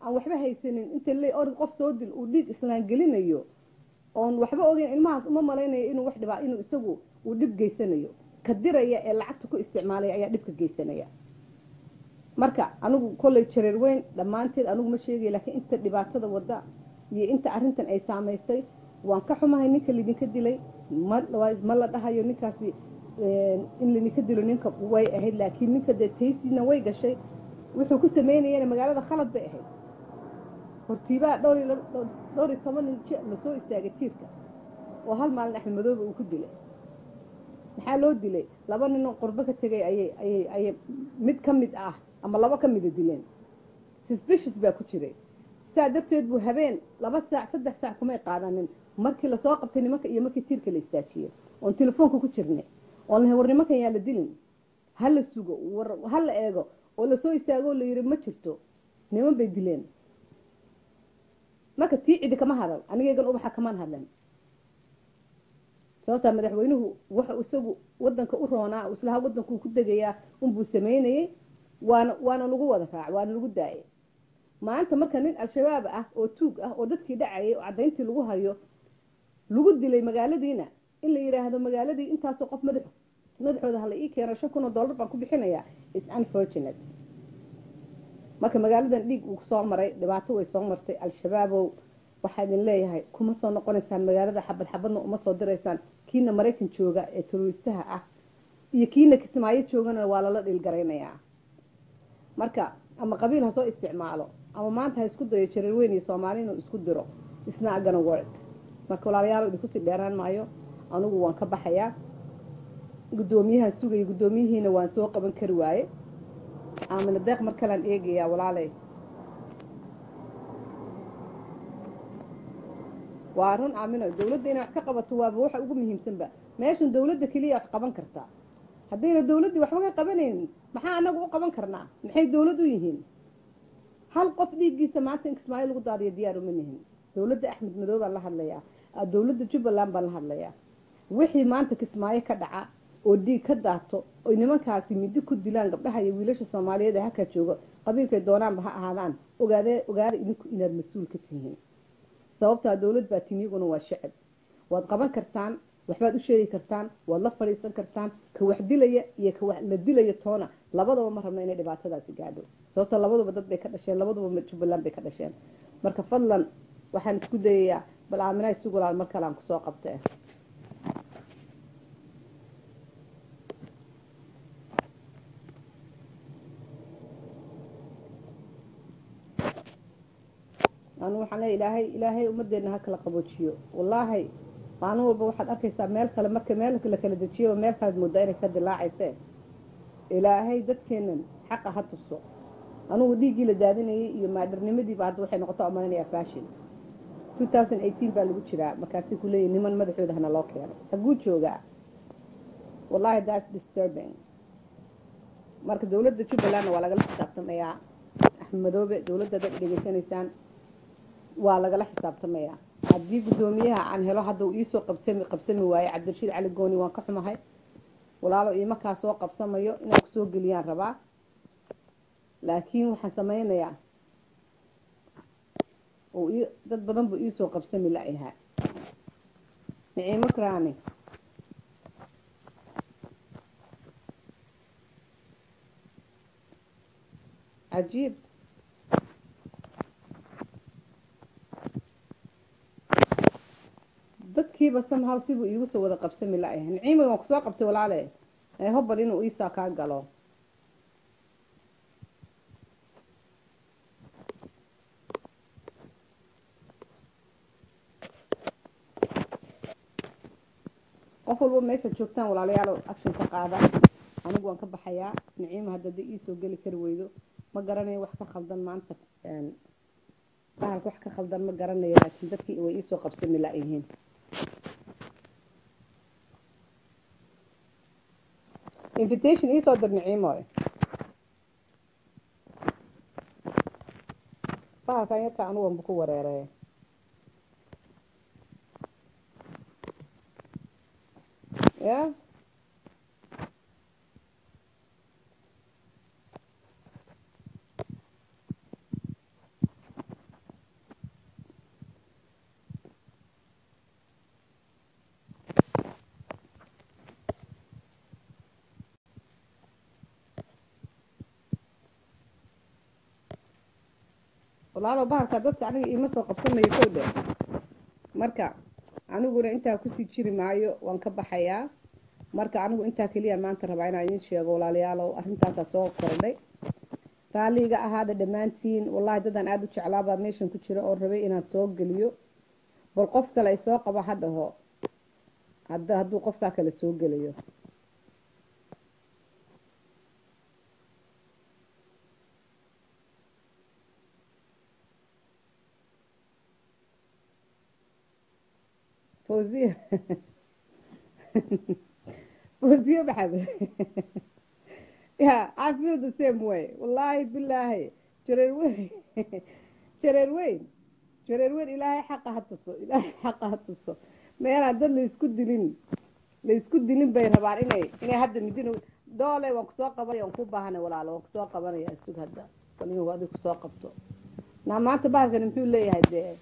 aan waxba haysanin inta le orod qof soo dil uu dhiig islaan gelinayo oon waxba ogeyn ilmahaas uma malaynayo inuu wax dhibaa inuu isagu uu dhib geysanayo ka diraya ee lacagta ku isticmaalaya ayaa dhibka geysanaya marka anigu kolley jareer weyn dhammaanteed anigu ma sheegaya laakiin inta dhibaatada wadda iyo inta arrintan ay saamaysay waan ka xumahay ninka lidinka dilay ma ma la dhahayo ninkaasi in lidinka dilo ninka way ahayd laakiin ninka dee taysiina way gashay wuxuu ku sameynayana magaalada khalad bay ahayd hortiibaa dhowr iyo dhowr iyo toban nin lasoo istaagay tiirka oo hal maalin axmed madoobe uu ku dilay maxaa loo dilay laba ninoo qurbo ka tegay ayay ayay ayay mid ka mid ah ama laba ka mida dileen suspicious baa ku jiray saa darteed buu habeen laba saac saddex saac kumay qaadanin markii lasoo qabtay nimanka iyo markii tiirka la istaajiyey oon telefoonka ku jirnay oon lahay war nimankan yaa la dilin ha la sugo war ha la eego oo lasoo istaagoo la yidhi ma jirto niman bay dileen marka tii cidi kama hadal anigaygan ubaxa kamaan hadlan sababtaa madaxweynuhu waxa isagu wadanka u roonaa islaha wadankuu ku degayaa unbuu sameynayey waana waana lagu wada raac waana lagu daayay maanta marka nin al-shabaab ah oo tuug ah oo dadkii dhacayay oo caddayntii lagu hayo lagu dilay magaaladiina in la yidhaahdo magaaladii intaasoo qof madax madaxooda hala ii keeno shan kun oo dollar baan ku bixinayaa is unfortunate marka magaaladan dhiig uu soo maray dhibaato way soo martay al-shabaabow waxaa idin leeyahay kuma soo noqonaysaan magaalada xabad xabadna uma soo diraysaan kiina maraykan jooga ee teroristaha ah iyo kiina kismaayo joogana waa lala dhiilgaraynayaa marka ama qabiil ha soo isticmaalo ama maanta ha isku dayo jareer weyn iyo soomaali inuu isku diro isna agana work marka walaalayaal idinkusii dheeraan maayo anugu waan ka baxayaa guddoomiyaha sugaya guddoomiyihiina waan soo qaban kari waaye aamina deeq mar kalean eegayaa walaaley waa run aamino dawladda inay wax ka qabato waaba waxa ugu muhiimsanba meeshan dawladda keliya wax qaban kartaa haddayna dawladdii waxba ka qabanaynin maxaa anagu u qaban karnaa maxay dawlad u yihiin hal qof dhiiggiisa maanta in kismaayo lagu daadiyo diyaar uma nihin dawladda axmed madoobe baan la hadlayaa dawladda jubbaland baan la hadlayaa wixii maanta kismaayo ka dhaca oo dhiig ka daato oy nimankaasi midi ku dilaan gabdhaha iyo wiilasha soomaaliyeed ee halkaa jooga qabiilkay doonaanba ha ahaadaan ogaade ogaada idinku inaad mas-uul ka tihiin sababtaa dawlad baa tin iyaguna waa shacab waad qaban kartaan waxbaad u sheegi kartaan waad la fadhiisan kartaan ka wax dilaya iyo ka wax la dilaya toona labadaba ma rabno inay dhibaatadaasi gaadho sababta labaduba dad bay ka dhasheen labaduba jubbaland bay ka dhasheen marka fadlan waxaan isku dayayaa bal aaminaa isugulaal mar kale aan kusoo qabtee anu waxaan leeya ilaahay ilaahay ummadeenna ha kala qaboojiyo wallaahi maalin walba waxaad arkaysaa meel kale marka meel la kala dejiyaba meel kalead moodaa inay ka dilaacayse ilaahay dadkeenan xaqa ha tuso anugu dhiiggii la daadinayay iyo maadarnimadiiba hadda waxay noqota umalanaya fashion two thousand eighteen baa lagu jiraa markaasi ku leeyahy niman madaxooda hana loo keeno haguu joogaa wallahi that's disturbing marka dawladda jubbalandna waa lagala xisaabtamayaa axmed madoobe dawladda dad dhegeysanaysaan waa lagala xisaabtamayaa haddii guddoomiyaha aan helo hadda uu iisoo qabsami qabsami waaye cabdirashiid cali gooni waan ka xumahay walaalo iimakaa soo qabsamayo inaan kusoo geliyaan rabaa laakiin waxaan samaynayaa oo dad badan buu iisoo qabsami la-yahaa niciimo karaani cajiib dadkiiba somehow sibuu iigu soo wada qabsami la-yahay niciima waan kusoo qabtay walaale hobal inuu iisaa kaa galo qof walba meeshaad joogtaan walaalayaal action ka qaada anigu waan ka baxayaa niciima haddada iisoo geli kari weydo ma garanayo wax ka khaldan maanta bahalka wax ka khaldan ma garanayo laakiin dadkii way iisoo qabsami la-yihiin invitation iisoo dir niciimoy bahalkan yarka anugu wanba ku wareerey ya walaalo bahalka dadka aniga iima soo qabsanayo kow dhe marka aniguna intaa kusii jiri maayo waan ka baxayaa marka anigu intaa keliyaan maanta rabaa inaan idiin sheego walaalayaalow arrintaasaa soo kordhay raalliga ahaada dhammaantiin wallahi dadaan aada u jeclaabaa meeshan ku jira oo rabay inaan soo geliyo bal qof kale ay soo qabo ha dhaho hadda hadduu qofkaa kale soo gelayo fawziya fawziya maxamed ya I feel the same way wallahi bilaahi jareer weyn jareer weyn jareer weyn ilaahay xaqa ha tuso ilaahay xaqa ha tuso meelaan dad laisku dilin laisku dilin bay rabaan inay inay hadda midin doole waan kusoo qabanaya waan ku baahanay walaalo waan kusoo qabanaya isug hadda waligu adig kusoo qabto naa maanta bahalkani muxuu leeyahay dee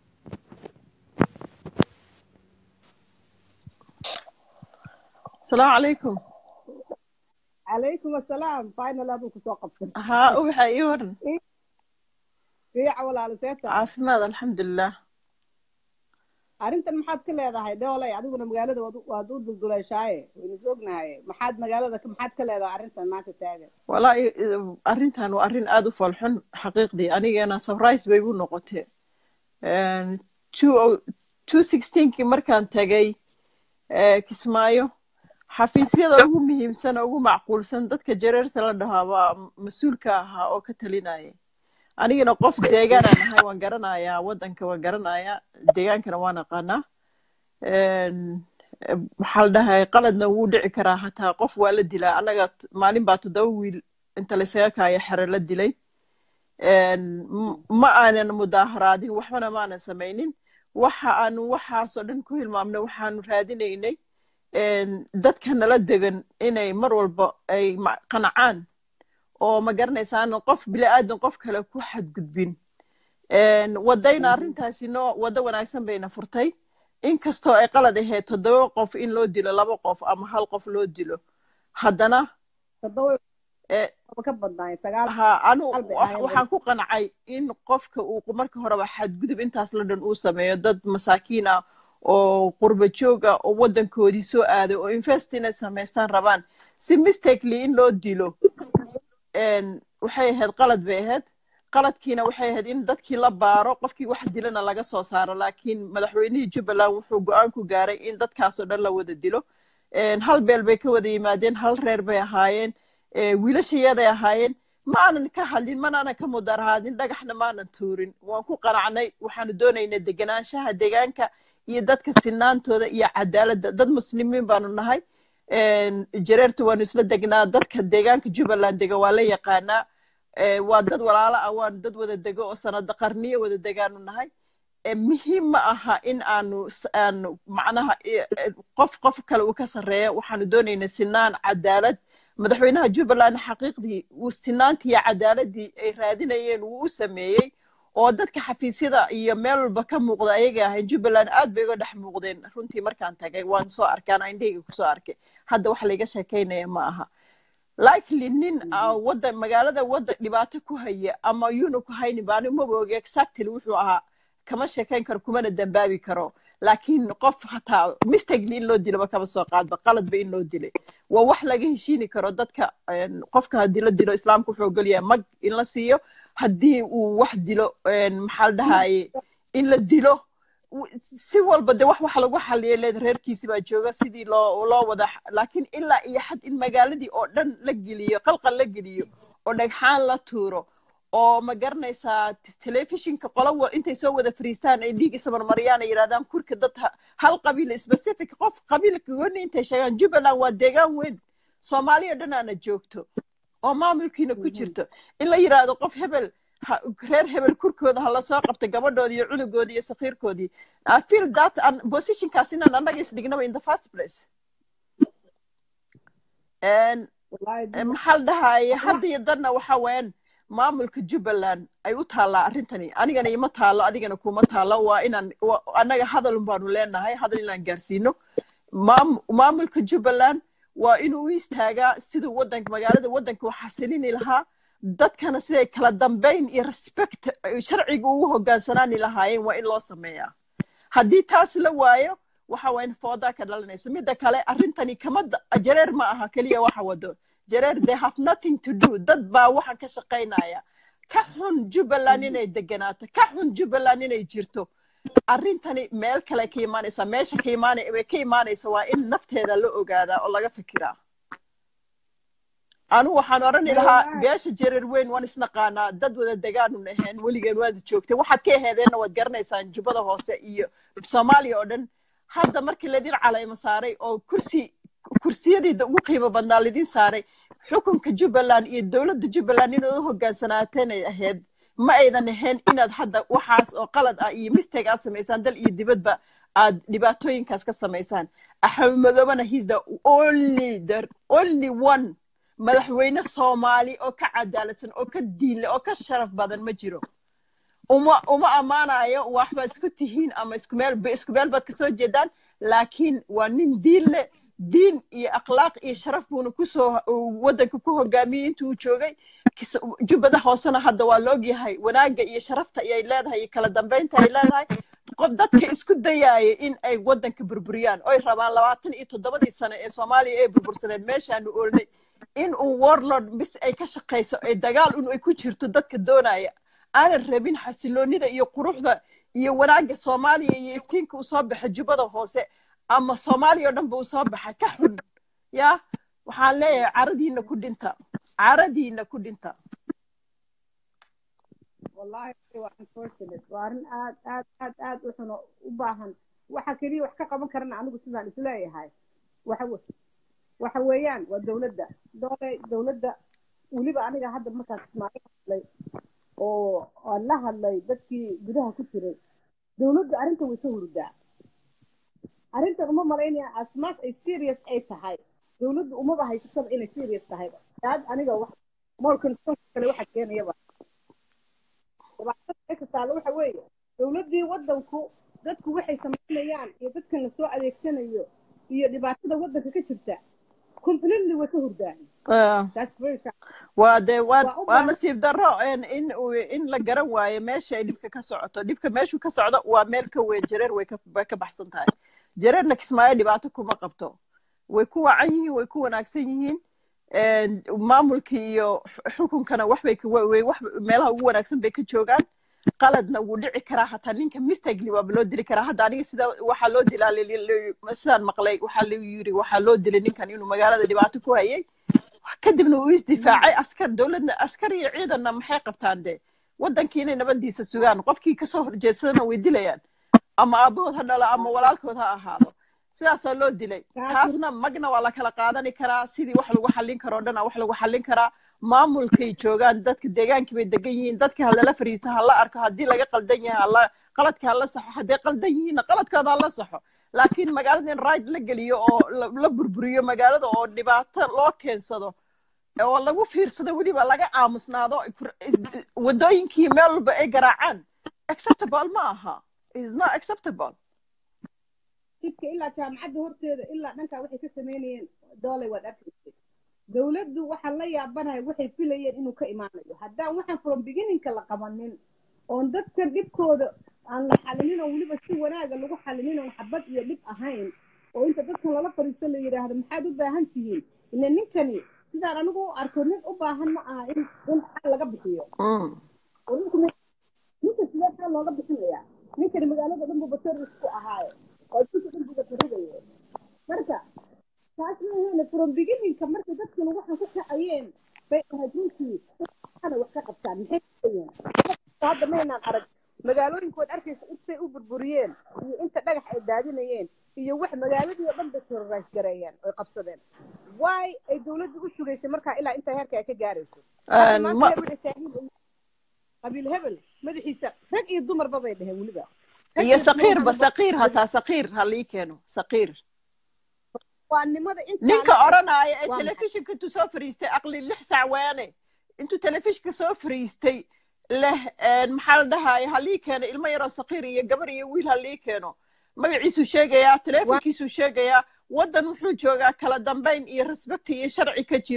السلام عليكم calaykum assalaam final aduu kusoo qabtay ها وحا يورن fiica walaalo seeta عافماد الحمد لله arrintan maxaad ka leedahay dhoolay adiguna magaalada waad u- waad u dulduleeshaaye waynu is ognahay maxaad magaalada ka- maxaad ka leedahay arrintan maanta taagan والله أرنتان وأرن آدو فالحن حقيقتي أنا أنا سبرايز بيقو نقطة تو 216 kii markaan tagay ee, kismaayo xafiisyada ugu muhiimsan ugu macquulsan dadka jareerta la dhahaa baa mas-uulka ahaa oo ka talinaya anigana qof deegaanaan ahay waan garanayaa waddanka waan garanayaa deegaankana waan aqaanaa Een, eh, waxaa la dhahay qaladna wuu dhici karaa hataa qof waa la dilaa annaga t- maalin baa toddoba wiil inta laysaga kaaya xere la dilay Een, m- ma aanan mudaaharaadin waxbana maanan samaynin waxa aanu waxaasoo dhan ku hilmaamnay waxaanu raadinaynay een, dadka nala degan inay mar walba ay ma- qancaan oo ma garanaysaan qof bili-aadan qof kale ku xadgudbin Een, wadayna arrintaasi noo waddo wanaagsan bayna furtay inkastoo ay qalad ahayd toddoba qof in loo dilo laba qof ama hal qof loo dilo haddana toddoba eh, ka badnaay sagaal ha anu Qalbi wax- ahayd. waxaan ku qancay in qofka uu marka horeba xadgudub intaas la dhan uu sameeyo dad masaakiin ah oo qurba joog ah oo waddankoodii soo aaday oo invest inay samaystaan rabaan si mistakely in loo dilo een, waxay ahayd qalad bay ahayd qaladkiina waxay ahayd in dadkii la baaro qofkii wax dilana laga soo saaro laakiin madaxweynihii jubbaland wuxuu go-aan ku gaaray in dadkaasoo dhan la wada dilo Een, hal beel bay ka wada yimaadeen hal reer bay ahaayeen ee, wiilashayaday ahaayeen ma aanan ka hadlin manaanan ka mudarhaadin dhagaxna maanan tuurin waan ku qanacnay waxaanu doonaynaa deganaanshaha deegaanka iyo dadka sinaantooda iyo cadaaladda dad muslimiin baanu nahay Een, jareerta waanu isla degnaa dadka deegaanka jubbaland dega waa la yaqaanaa Ee, waa dad walaalo ah waanu dad wada dego oo sanado qarniyo wada degaanu nahay Ee, muhiim ma aha in aanu s- aanu macnaha i- e, qof qof kale uu ka sarreeyo waxaanu doonaynaa sinaan cadaalad madaxweynaha jubbaland xaqiiqdii uu sinaantii iyo cadaaladii ay raadinayeen wuu u sameeyey oo dadka xafiisyada iyo meel walba ka muuqda ayaga ahayn jubbaland aad bay uga dhex muuqdeen runtii markaan tagay waan soo arkaan indhahayga kusoo arkay hadda wax layga sheekaynaya ma aha likely nin ah, waddan magaalada waddan dhibaato ku haya ama yuuna ku haynin baa anigu maba oga exactly wuxuu ahaa kama sheekayn karo kumana dambaabi karo laakiin qof hataa mistakely in loo dilaba kama soo qaadba qaladba in loo dilay waa wax laga heshiini karo dadka een, qofka haddii la dilo islaamka wuxuu ogol yahay mag in la siiyo haddii uu wax dilo een, maxaa la dhahaye in la dilo w- si walba de wax waxa lagu xaliyay leed reerkiisi baa jooga sidii loo loo wada x- laakiin ilaa iyo xad in magaaladii oo dhan la geliyo qalqal la geliyo oo dhagxaan la tuuro oo ma garanaysaa t- telefishinka qola wa intay soo wada fariistaan ay dhiig isamarmariyaan ay yidhahdaan kurka dad ha- hal qabiil specific qof qabiilka gooni intay sheegaan jubbaland waa deegaan weyn soomaaliya dhanaana joogto oo maamulkiina ku jirto in la yidhaahdo qof hebel ha- reer hebel kurkooda ha lasoo qabto gabadhoodii iyo cunugoodii iyo sakiirkoodii i feel that an positionkaas inaan annaga isdhignaba in the first place And wallaahi Eh, maxaa la dhahaye hadda iyo danna waxa weeyaan maamulka jubbaland ay u taallaa arrintani anigana ima taallo adigana kuma taallo waa inaan wa- annaga hadal un baanu leenahay hadal inaan gaarsiino Maam- maamulka jubbaland waa inuu u istaagaa siduu wadanka magaalada wadanka wax xasilini lahaa dadkana siday kala dambayn iyo respect sharciga ugu hogaansanaani lahaayeen waa in loo sameeyaa haddii taas la waayo waxa waa in foodaa ka dhalanayso midda kale arrintani kama jareer ma aha keliya waxa wado jareer they have nothing to do dad baa waxa ka shaqaynaya ka xun jubbaland inay deganaato ka xun jubbaland inay jirto arrintani meel kale ka imaanaysa meesha ka imaanay way ka imaanaysa waa in nafteeda la ogaadaa oo laga fikiraa anu waxaan odhani lahaa beesha jareer weyn waan isnaqaanaa dad wada degaanu naheen weligeen waad joogtay waxaad ka aheedeenna waad garanaysaan jubbada hoose iyo soomaaliya oo dhan hadda markii laydin calaymo saaray oo kursi kursiyadiida ugu qiimo badnaa laydin saaray xukunka jubbaland iyo dowladda jubbaland inaad u hogaansanaateen ahayd ma aydan ahayn inaad hadda waxaas oo qalad ah iyo mistake aad samaysaan dal iyo dibadba aad dhibaatooyinkaas ka samaysaan axmed madoobana he's the only the only one madaxweyne soomaali oo ka cadaaladsan oo ka diinle oo ka sharaf badan ma jiro uma uma ammaanayo waxbaad isku tihiin ama isku meel isku meel baad kasoo jeedaan laakiin waa nin diin leh diin iyo akhlaaq iyo sharaf buuna kusoo waddanka ku hogaamiyey intuu joogay jubbada hoosena hadda waa laog yahay wanaagga iyo sharafta ay leedahay iyo kala dambaynta ay leedahay qof dadka isku dayaaya in ay waddanka burburiyaan oy rabaan labaatan iyo toddobadii sano ee soomaaliya ee burbursaneed meeshaanu oolnay in uu warlord bis ay ka shaqayso ee dagaal un ay ku jirto dadka doonaya aanan rabin xasiloonida iyo quruxda iyo wanaagga soomaaliya iyo iftiinka uu soo baxa jubbada hoose ama soomaaliya oo dhanba uu soo baxa ka xun ya waxaan leeyahay caradiina ku dhinta caradiina ku dhinta wallahi waa unfortunate waa arrin aad aad aad aad u xuno u baahan waxa keliya wax ka qaban karana anigu sidaan isleeyahay waxa waxa weeyaan waa dowladda doole dowladda weliba aniga hadda markaan kismaayo hadlay oo aan la hadlay dadkii gudaha ku jiray dowladdu arrintan way ka hurdaa arrintan uma malaynaya asmaas ay serious ay tahay dowladdu umaba haysataba inay serious tahay aad aniga wax more concern kale waxa keenayaba dhibaatada meesha taalo waxa weeye dowladdii waddanku dadku waxay samaynayaan iyo dadkan lasoo adeegsanayo iyo dhibaatada waddanka ka jirta completely way ka hurdaan waa dee waa nasiib darro in in la garan waayo meesha ay dhibka ka socoto dhibka meeshuu ka socdo waa meel ka weyn jareer way ka baxsan tahay jareerna kismaayo dhibaato kuma qabto way ku wacan yihiin way ku wanaagsan yihiin maamulka iyo xukunkana waxbay meelaha ugu wanaagsan bay ka joogaan qaladna wuu dhici karaa hataa ninka mistagely waaba loo dili karaa hadda aniga sida waxaa loo dilaa sidaan maqlay waxaa lagu yiri waxaa loo dilay ninkan inuu magaalada dhibaato ku hayay kadibna uu isdifaacay askar dowladna askar iyo ciidanna maxay qabtaan de waddankii inay nabadiisa sugaan qofkii kasoo horjeedsadana way dilayaan ama aabahood ha dhalo ama walaalkood ha ahaado sidaasaa loo dilay taasna magna waa la kala qaadani karaa sidii wax lagu xallin karoo dhan wax lagu xallin karaa maamulkay joogaan dadka deegaankii bay degan yihiin dadka halala fariista ha la arko haddii laga qaldan yahay hala qaladka hala saxo hadday qaldan yihiinna qaladkooda hala saxo laakiin magaalada in right la geliyo oo la burburiyo magaalada oo dhibaato loo keensado oo lagu fiirsado weliba laga aamusnaado waddooyinkii meel walba ay garaacaan acceptable ma aha is not acceptable jidka ilaa jaamacadda horteeda ilaa dhankaa waxay ka samaynayeen doolay waad arkaysay dowladdu waxaan la yaabanahay waxay filayeen inuu ka imaanayo haddaan waxaan from beginningka la qabanin oon dadkan dhibkooda aan la xalinin oo weliba si wanaaga lagu xalinin oon xabad iyo dhib ahayn oo inta dadkan lala fadhiisto la yidhaahdo maxaad u baahan tihiin ila ninkani sidaan anigu u arko nin u baahan ma aha in in xal laga bixiyo ninka sidee xal looga bixinayaa ninkani magaalada dhan buba terrorist ku ahaaye oo dadka dhan buba tarrigaye marka taas maaheena from beginningka marka dadkan waxaan ku kacayeen bay ahayd runtii ana wax ka qabtaan maxay kayeen hadda maynaan arag magaalooyinkood arkaysa intay u burburiyeen iyo inta dhagax ay daadinayeen iyo wax magaaladii oo dhan bay terrorize gareeyeen oy qabsadeen why ay dowladdu u sugaysay markaa ilaa intaa heerka ay ka gaarayso qabiil hebel madaxiisa rag iyo dumarba bay dheheen weliba iyo saqiirba saqiir hataa saqiir ha lii keeno saqiir waanimada inta ninka odhanaya ee telefishinka intuu soo fariistay aqli lix sac waane intuu telefishinka soo fariistay leh maxaa la dhahaya ha lii keeno ilmo yaroo saqiir iyo gabar iyo wiil ha lii keeno magaciisuu sheegayaa telefonkiisuu sheegayaa waddan wuxuu joogaa kala dambayn iyo respect iyo sharci ka jiro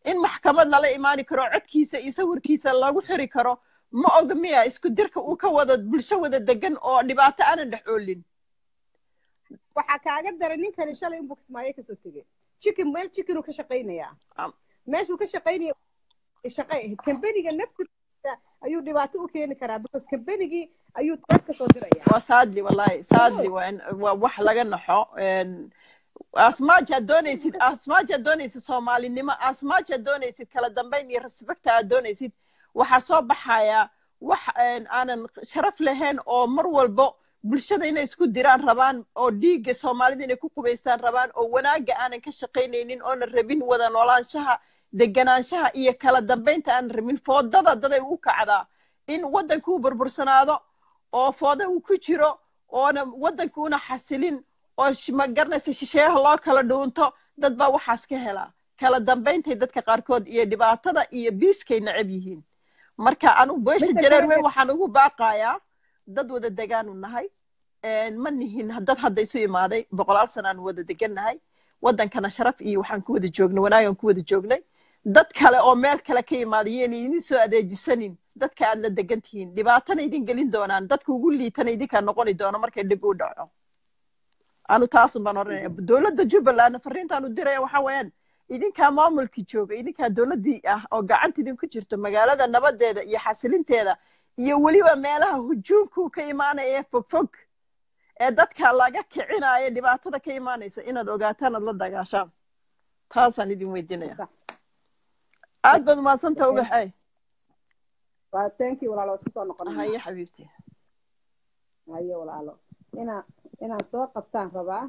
in maxkamad lala imaani karo codkiisa iyo sawirkiisa lagu xiri karo ma oga miya isku dirka uu ka wada bulsho wada degan oo dhibaato aanan dhex oolin waxaa kaaga daray ninkani shalay inbuu kismaayo kasoo tegey chicken meel chickenuu ka shaqaynayaa Am. meeshuu ka shaqaynaya shaqay ahayd kambeniga naftiisa ayuu dhibaato u keeni karaa because kambenigii ayuu dad kasoo diraya waa sadly wallahi sadly waa in- waa wax laga naxo En, asmaajaad doonaysid asmaajaad doonaysid soomaalinimo asmaajaad doonaysid kala dambayn iyo respecta aad doonaysid waxaa soo baxaya wax en, aanan sharaf lahayn oo mar walbo bulshada inay isku diraan rabaan oo dhiigga soomaalida inay ku qubaystaan rabaan oo wanaagga aanan ka shaqaynaynin oonan rabin wada noolaanshaha deganaanshaha iyo kala dambaynta aanan rabin foodada daday u kacdaa in waddanka uu burbursanaado oo fooda uu ku jiro oona waddanka una xasilin oo sh- ma garanaysa shisheeyaha loo kala dhuunto dad baa waxaas ka helaa kala dambayntay dadka qaarkood iyo dhibaatada iyo biiskay necab yihiin marka anu beesha Midda jareer kale- weyn waxaan ugu baaqayaa dad wada degaanu nahay En, ma nihin dad hadda isu imaaday boqolaal sanaanu wada degannahay waddankana sharaf iyo waxaan ku wada joognay wanaagaan ku wada joognay dad kale oo meel kale ka yimaada yeen idin soo adeejisanin dadka aad la degan tihiin dhibaatana idin gelin doonaan dadka ugu liitana idinkaa noqoni doono markay dhib u dhaco anu taasun baan oranaya dowladda jubbaland fariintaanu diraya waxa weeyaan idinkaa maamulkii jooga idinkaa dowladdii ah oo gacanta idinku jirto magaalada nabadeeda iyo xasilinteeda iyo weliba meelaha hujuumku ka imaanaya ee fogfog ee dadka laga kicinaya dhibaatada ka imaanaysa inaad ogaataan aad la dagaashaan taasaan idin weydiinaya aad baad umaadsantaha ubaxay waa thank you walaalo isku soo noqonaya haye xabiibti haye walaalo inaa inaan soo qabtaan rabaa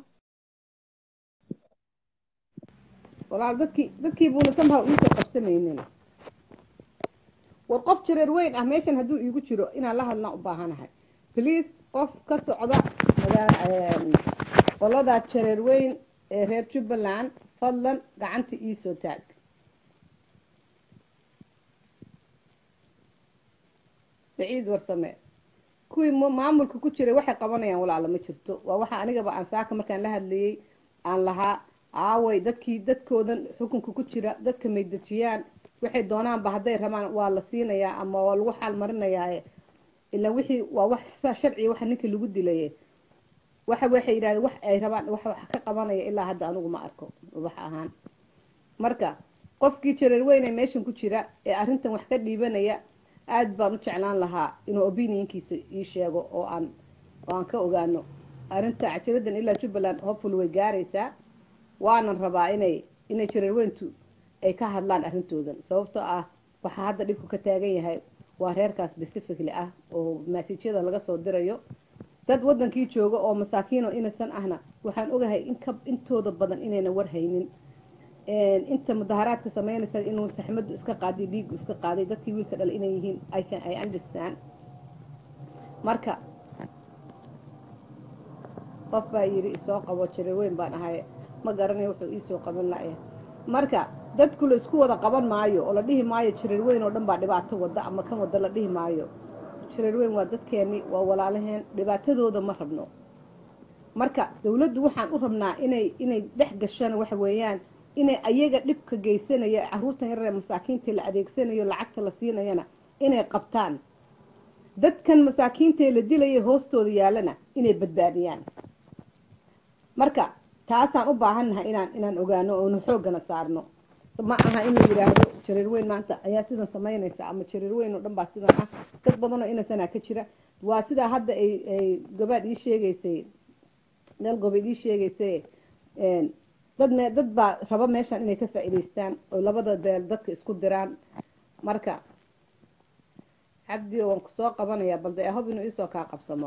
walaal dadkii dadkii buuna somehow iisoo qabsanaynin war qof jareer weyn ah meeshan hadduu iigu jiro inaan la hadlaan u baahanahay please qof ka socda magaa- qoladaa jareer weyn ee reer jubbaland fadlan gacanta iisoo taag saciid warsame kuwii mu- maamulka ku jiray waxay qabanayaan walaala ma jirto waa waxa anigaba aan saaka markaan la hadlayey aan lahaa aaway dadkii dadkoodan xukunka ku jira dadka maydejiyaan waxay doonaanba hadday rabaan waa la siinayaa ama waa lagu xaal marinayaa ilaa wixii waa wax sa- sharciga waxa ninka lagu dilaye waxa waxay yidhahdeen wax ay rabaan wax wax ka qabanaya ilaa hadda anigu ma arko wax ahaan marka qofkii jareer weyn ee meeshan ku jira ee arrintan wax ka dhiibanaya aad baan u jeclaan lahaa inuu opinionkiisa ii sheego oo aan oo aan ka ogaano arrinta cajaladan ilaa jubbaland hopefully way gaaraysaa waanan rabaa inay inay jareerweyntu ay ka hadlaan arrintoodan sababtoo ah waxaa hadda dhibku ka taagan yahay waa reerkaas specifically ah oo maasijyada laga soo dirayo dad wadankii jooga oo masaakiin oo inasan ahna waxaan ogahay in ka intooda badan inayna warhaynin inta mudaharaadka sameynaysa inuu saxmadu iska qaaday dhiigu iska qaaday dadkii wiilka dhalay inay yihiin I can I understand marka qof baa yidhi isoo qabo jareer weyn baan ahay ma garanay wuxuu iisoo qaban la'ya marka dadku la isku wada qaban maayo oo la dhihi maayo jareer weyn oo dhan baa dhibaato wada ama kan wada la dhihi maayo jareer weyn waa dadkeeni waa walaalaheen dhibaatadooda ma rabno marka dawladdu waxaan u rabnaa inay inay dhex gashana waxa weeyaan inay ayaga dhibka geysanaya caruurtan yaree masaakiinta la adeegsanayo lacagta la siinayana inay qabtaan dadkan masaakiintae la dilaya hoostooda yaalana inay badbaadiyaan marka taasaan u baahannahay inaan inaan ogaano oonu xooggana saarno ma aha in la yidhaahdo jareer weyn maanta ayaa sidan samaynaysa ama jareer weyn oo dhan baa sidan ah dad badanoo inasanaa ka jira waa sidaa hadda ay ay gabaad ii sheegaysay meel gobeed ii sheegaysay dad me dad baa raba meeshan inay ka faa'iidaystaan oo labada beel dadka isku diraan marka cabdi waan kusoo qabanayaa balde ahob inuu iisoo kaa qabsamo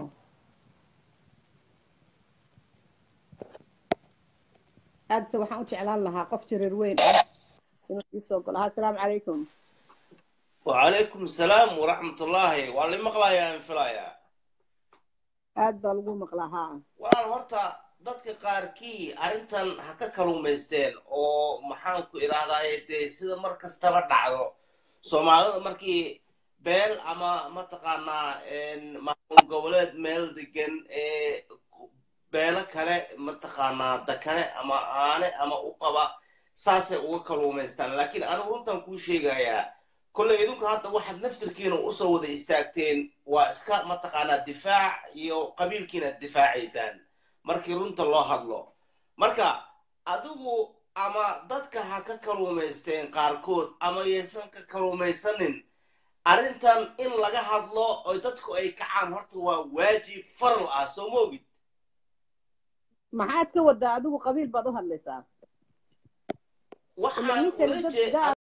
aadse waxaan u jeclaan lahaa qof jareer weyn ah inuu iisoo galo ha asalaamu calaykum وعليكم السلام ورحمة الله والله مقلا يا انفلايا aad baa lagu maqlaa haa walaal horta dadka qaarkii arrintan ha ka kaluumaysteen oo maxaan ku idhaahdaa dee sida mar kastaba dhacdo soomaalida markii beel ama mataqaanaa maamul goboleed meel degan ee beelo kale mataqaanaa dakane ama aane ama u qaba saasay uga kaluumaystaan laakiin anigu runtan kuu sheegayaa kolley idinku hadda waxaad naftirkiina usoo wada istaagteen waa iska mataqaanaa difaac iyo qabiilkiina difaacaysaan markii runta loo hadlo marka adigu ama dadka ha ka kaluumaysteen qaarkood ama yaysan ka kaluumaysanin arrintan in laga hadlo oo dadku ay kacaan horta waa waajib faral ah soo ma ogid maxaad ka wadaa adigu qabiil baad u hadlaysaa waxaan Ilaa ninkani ula dad jeed gaar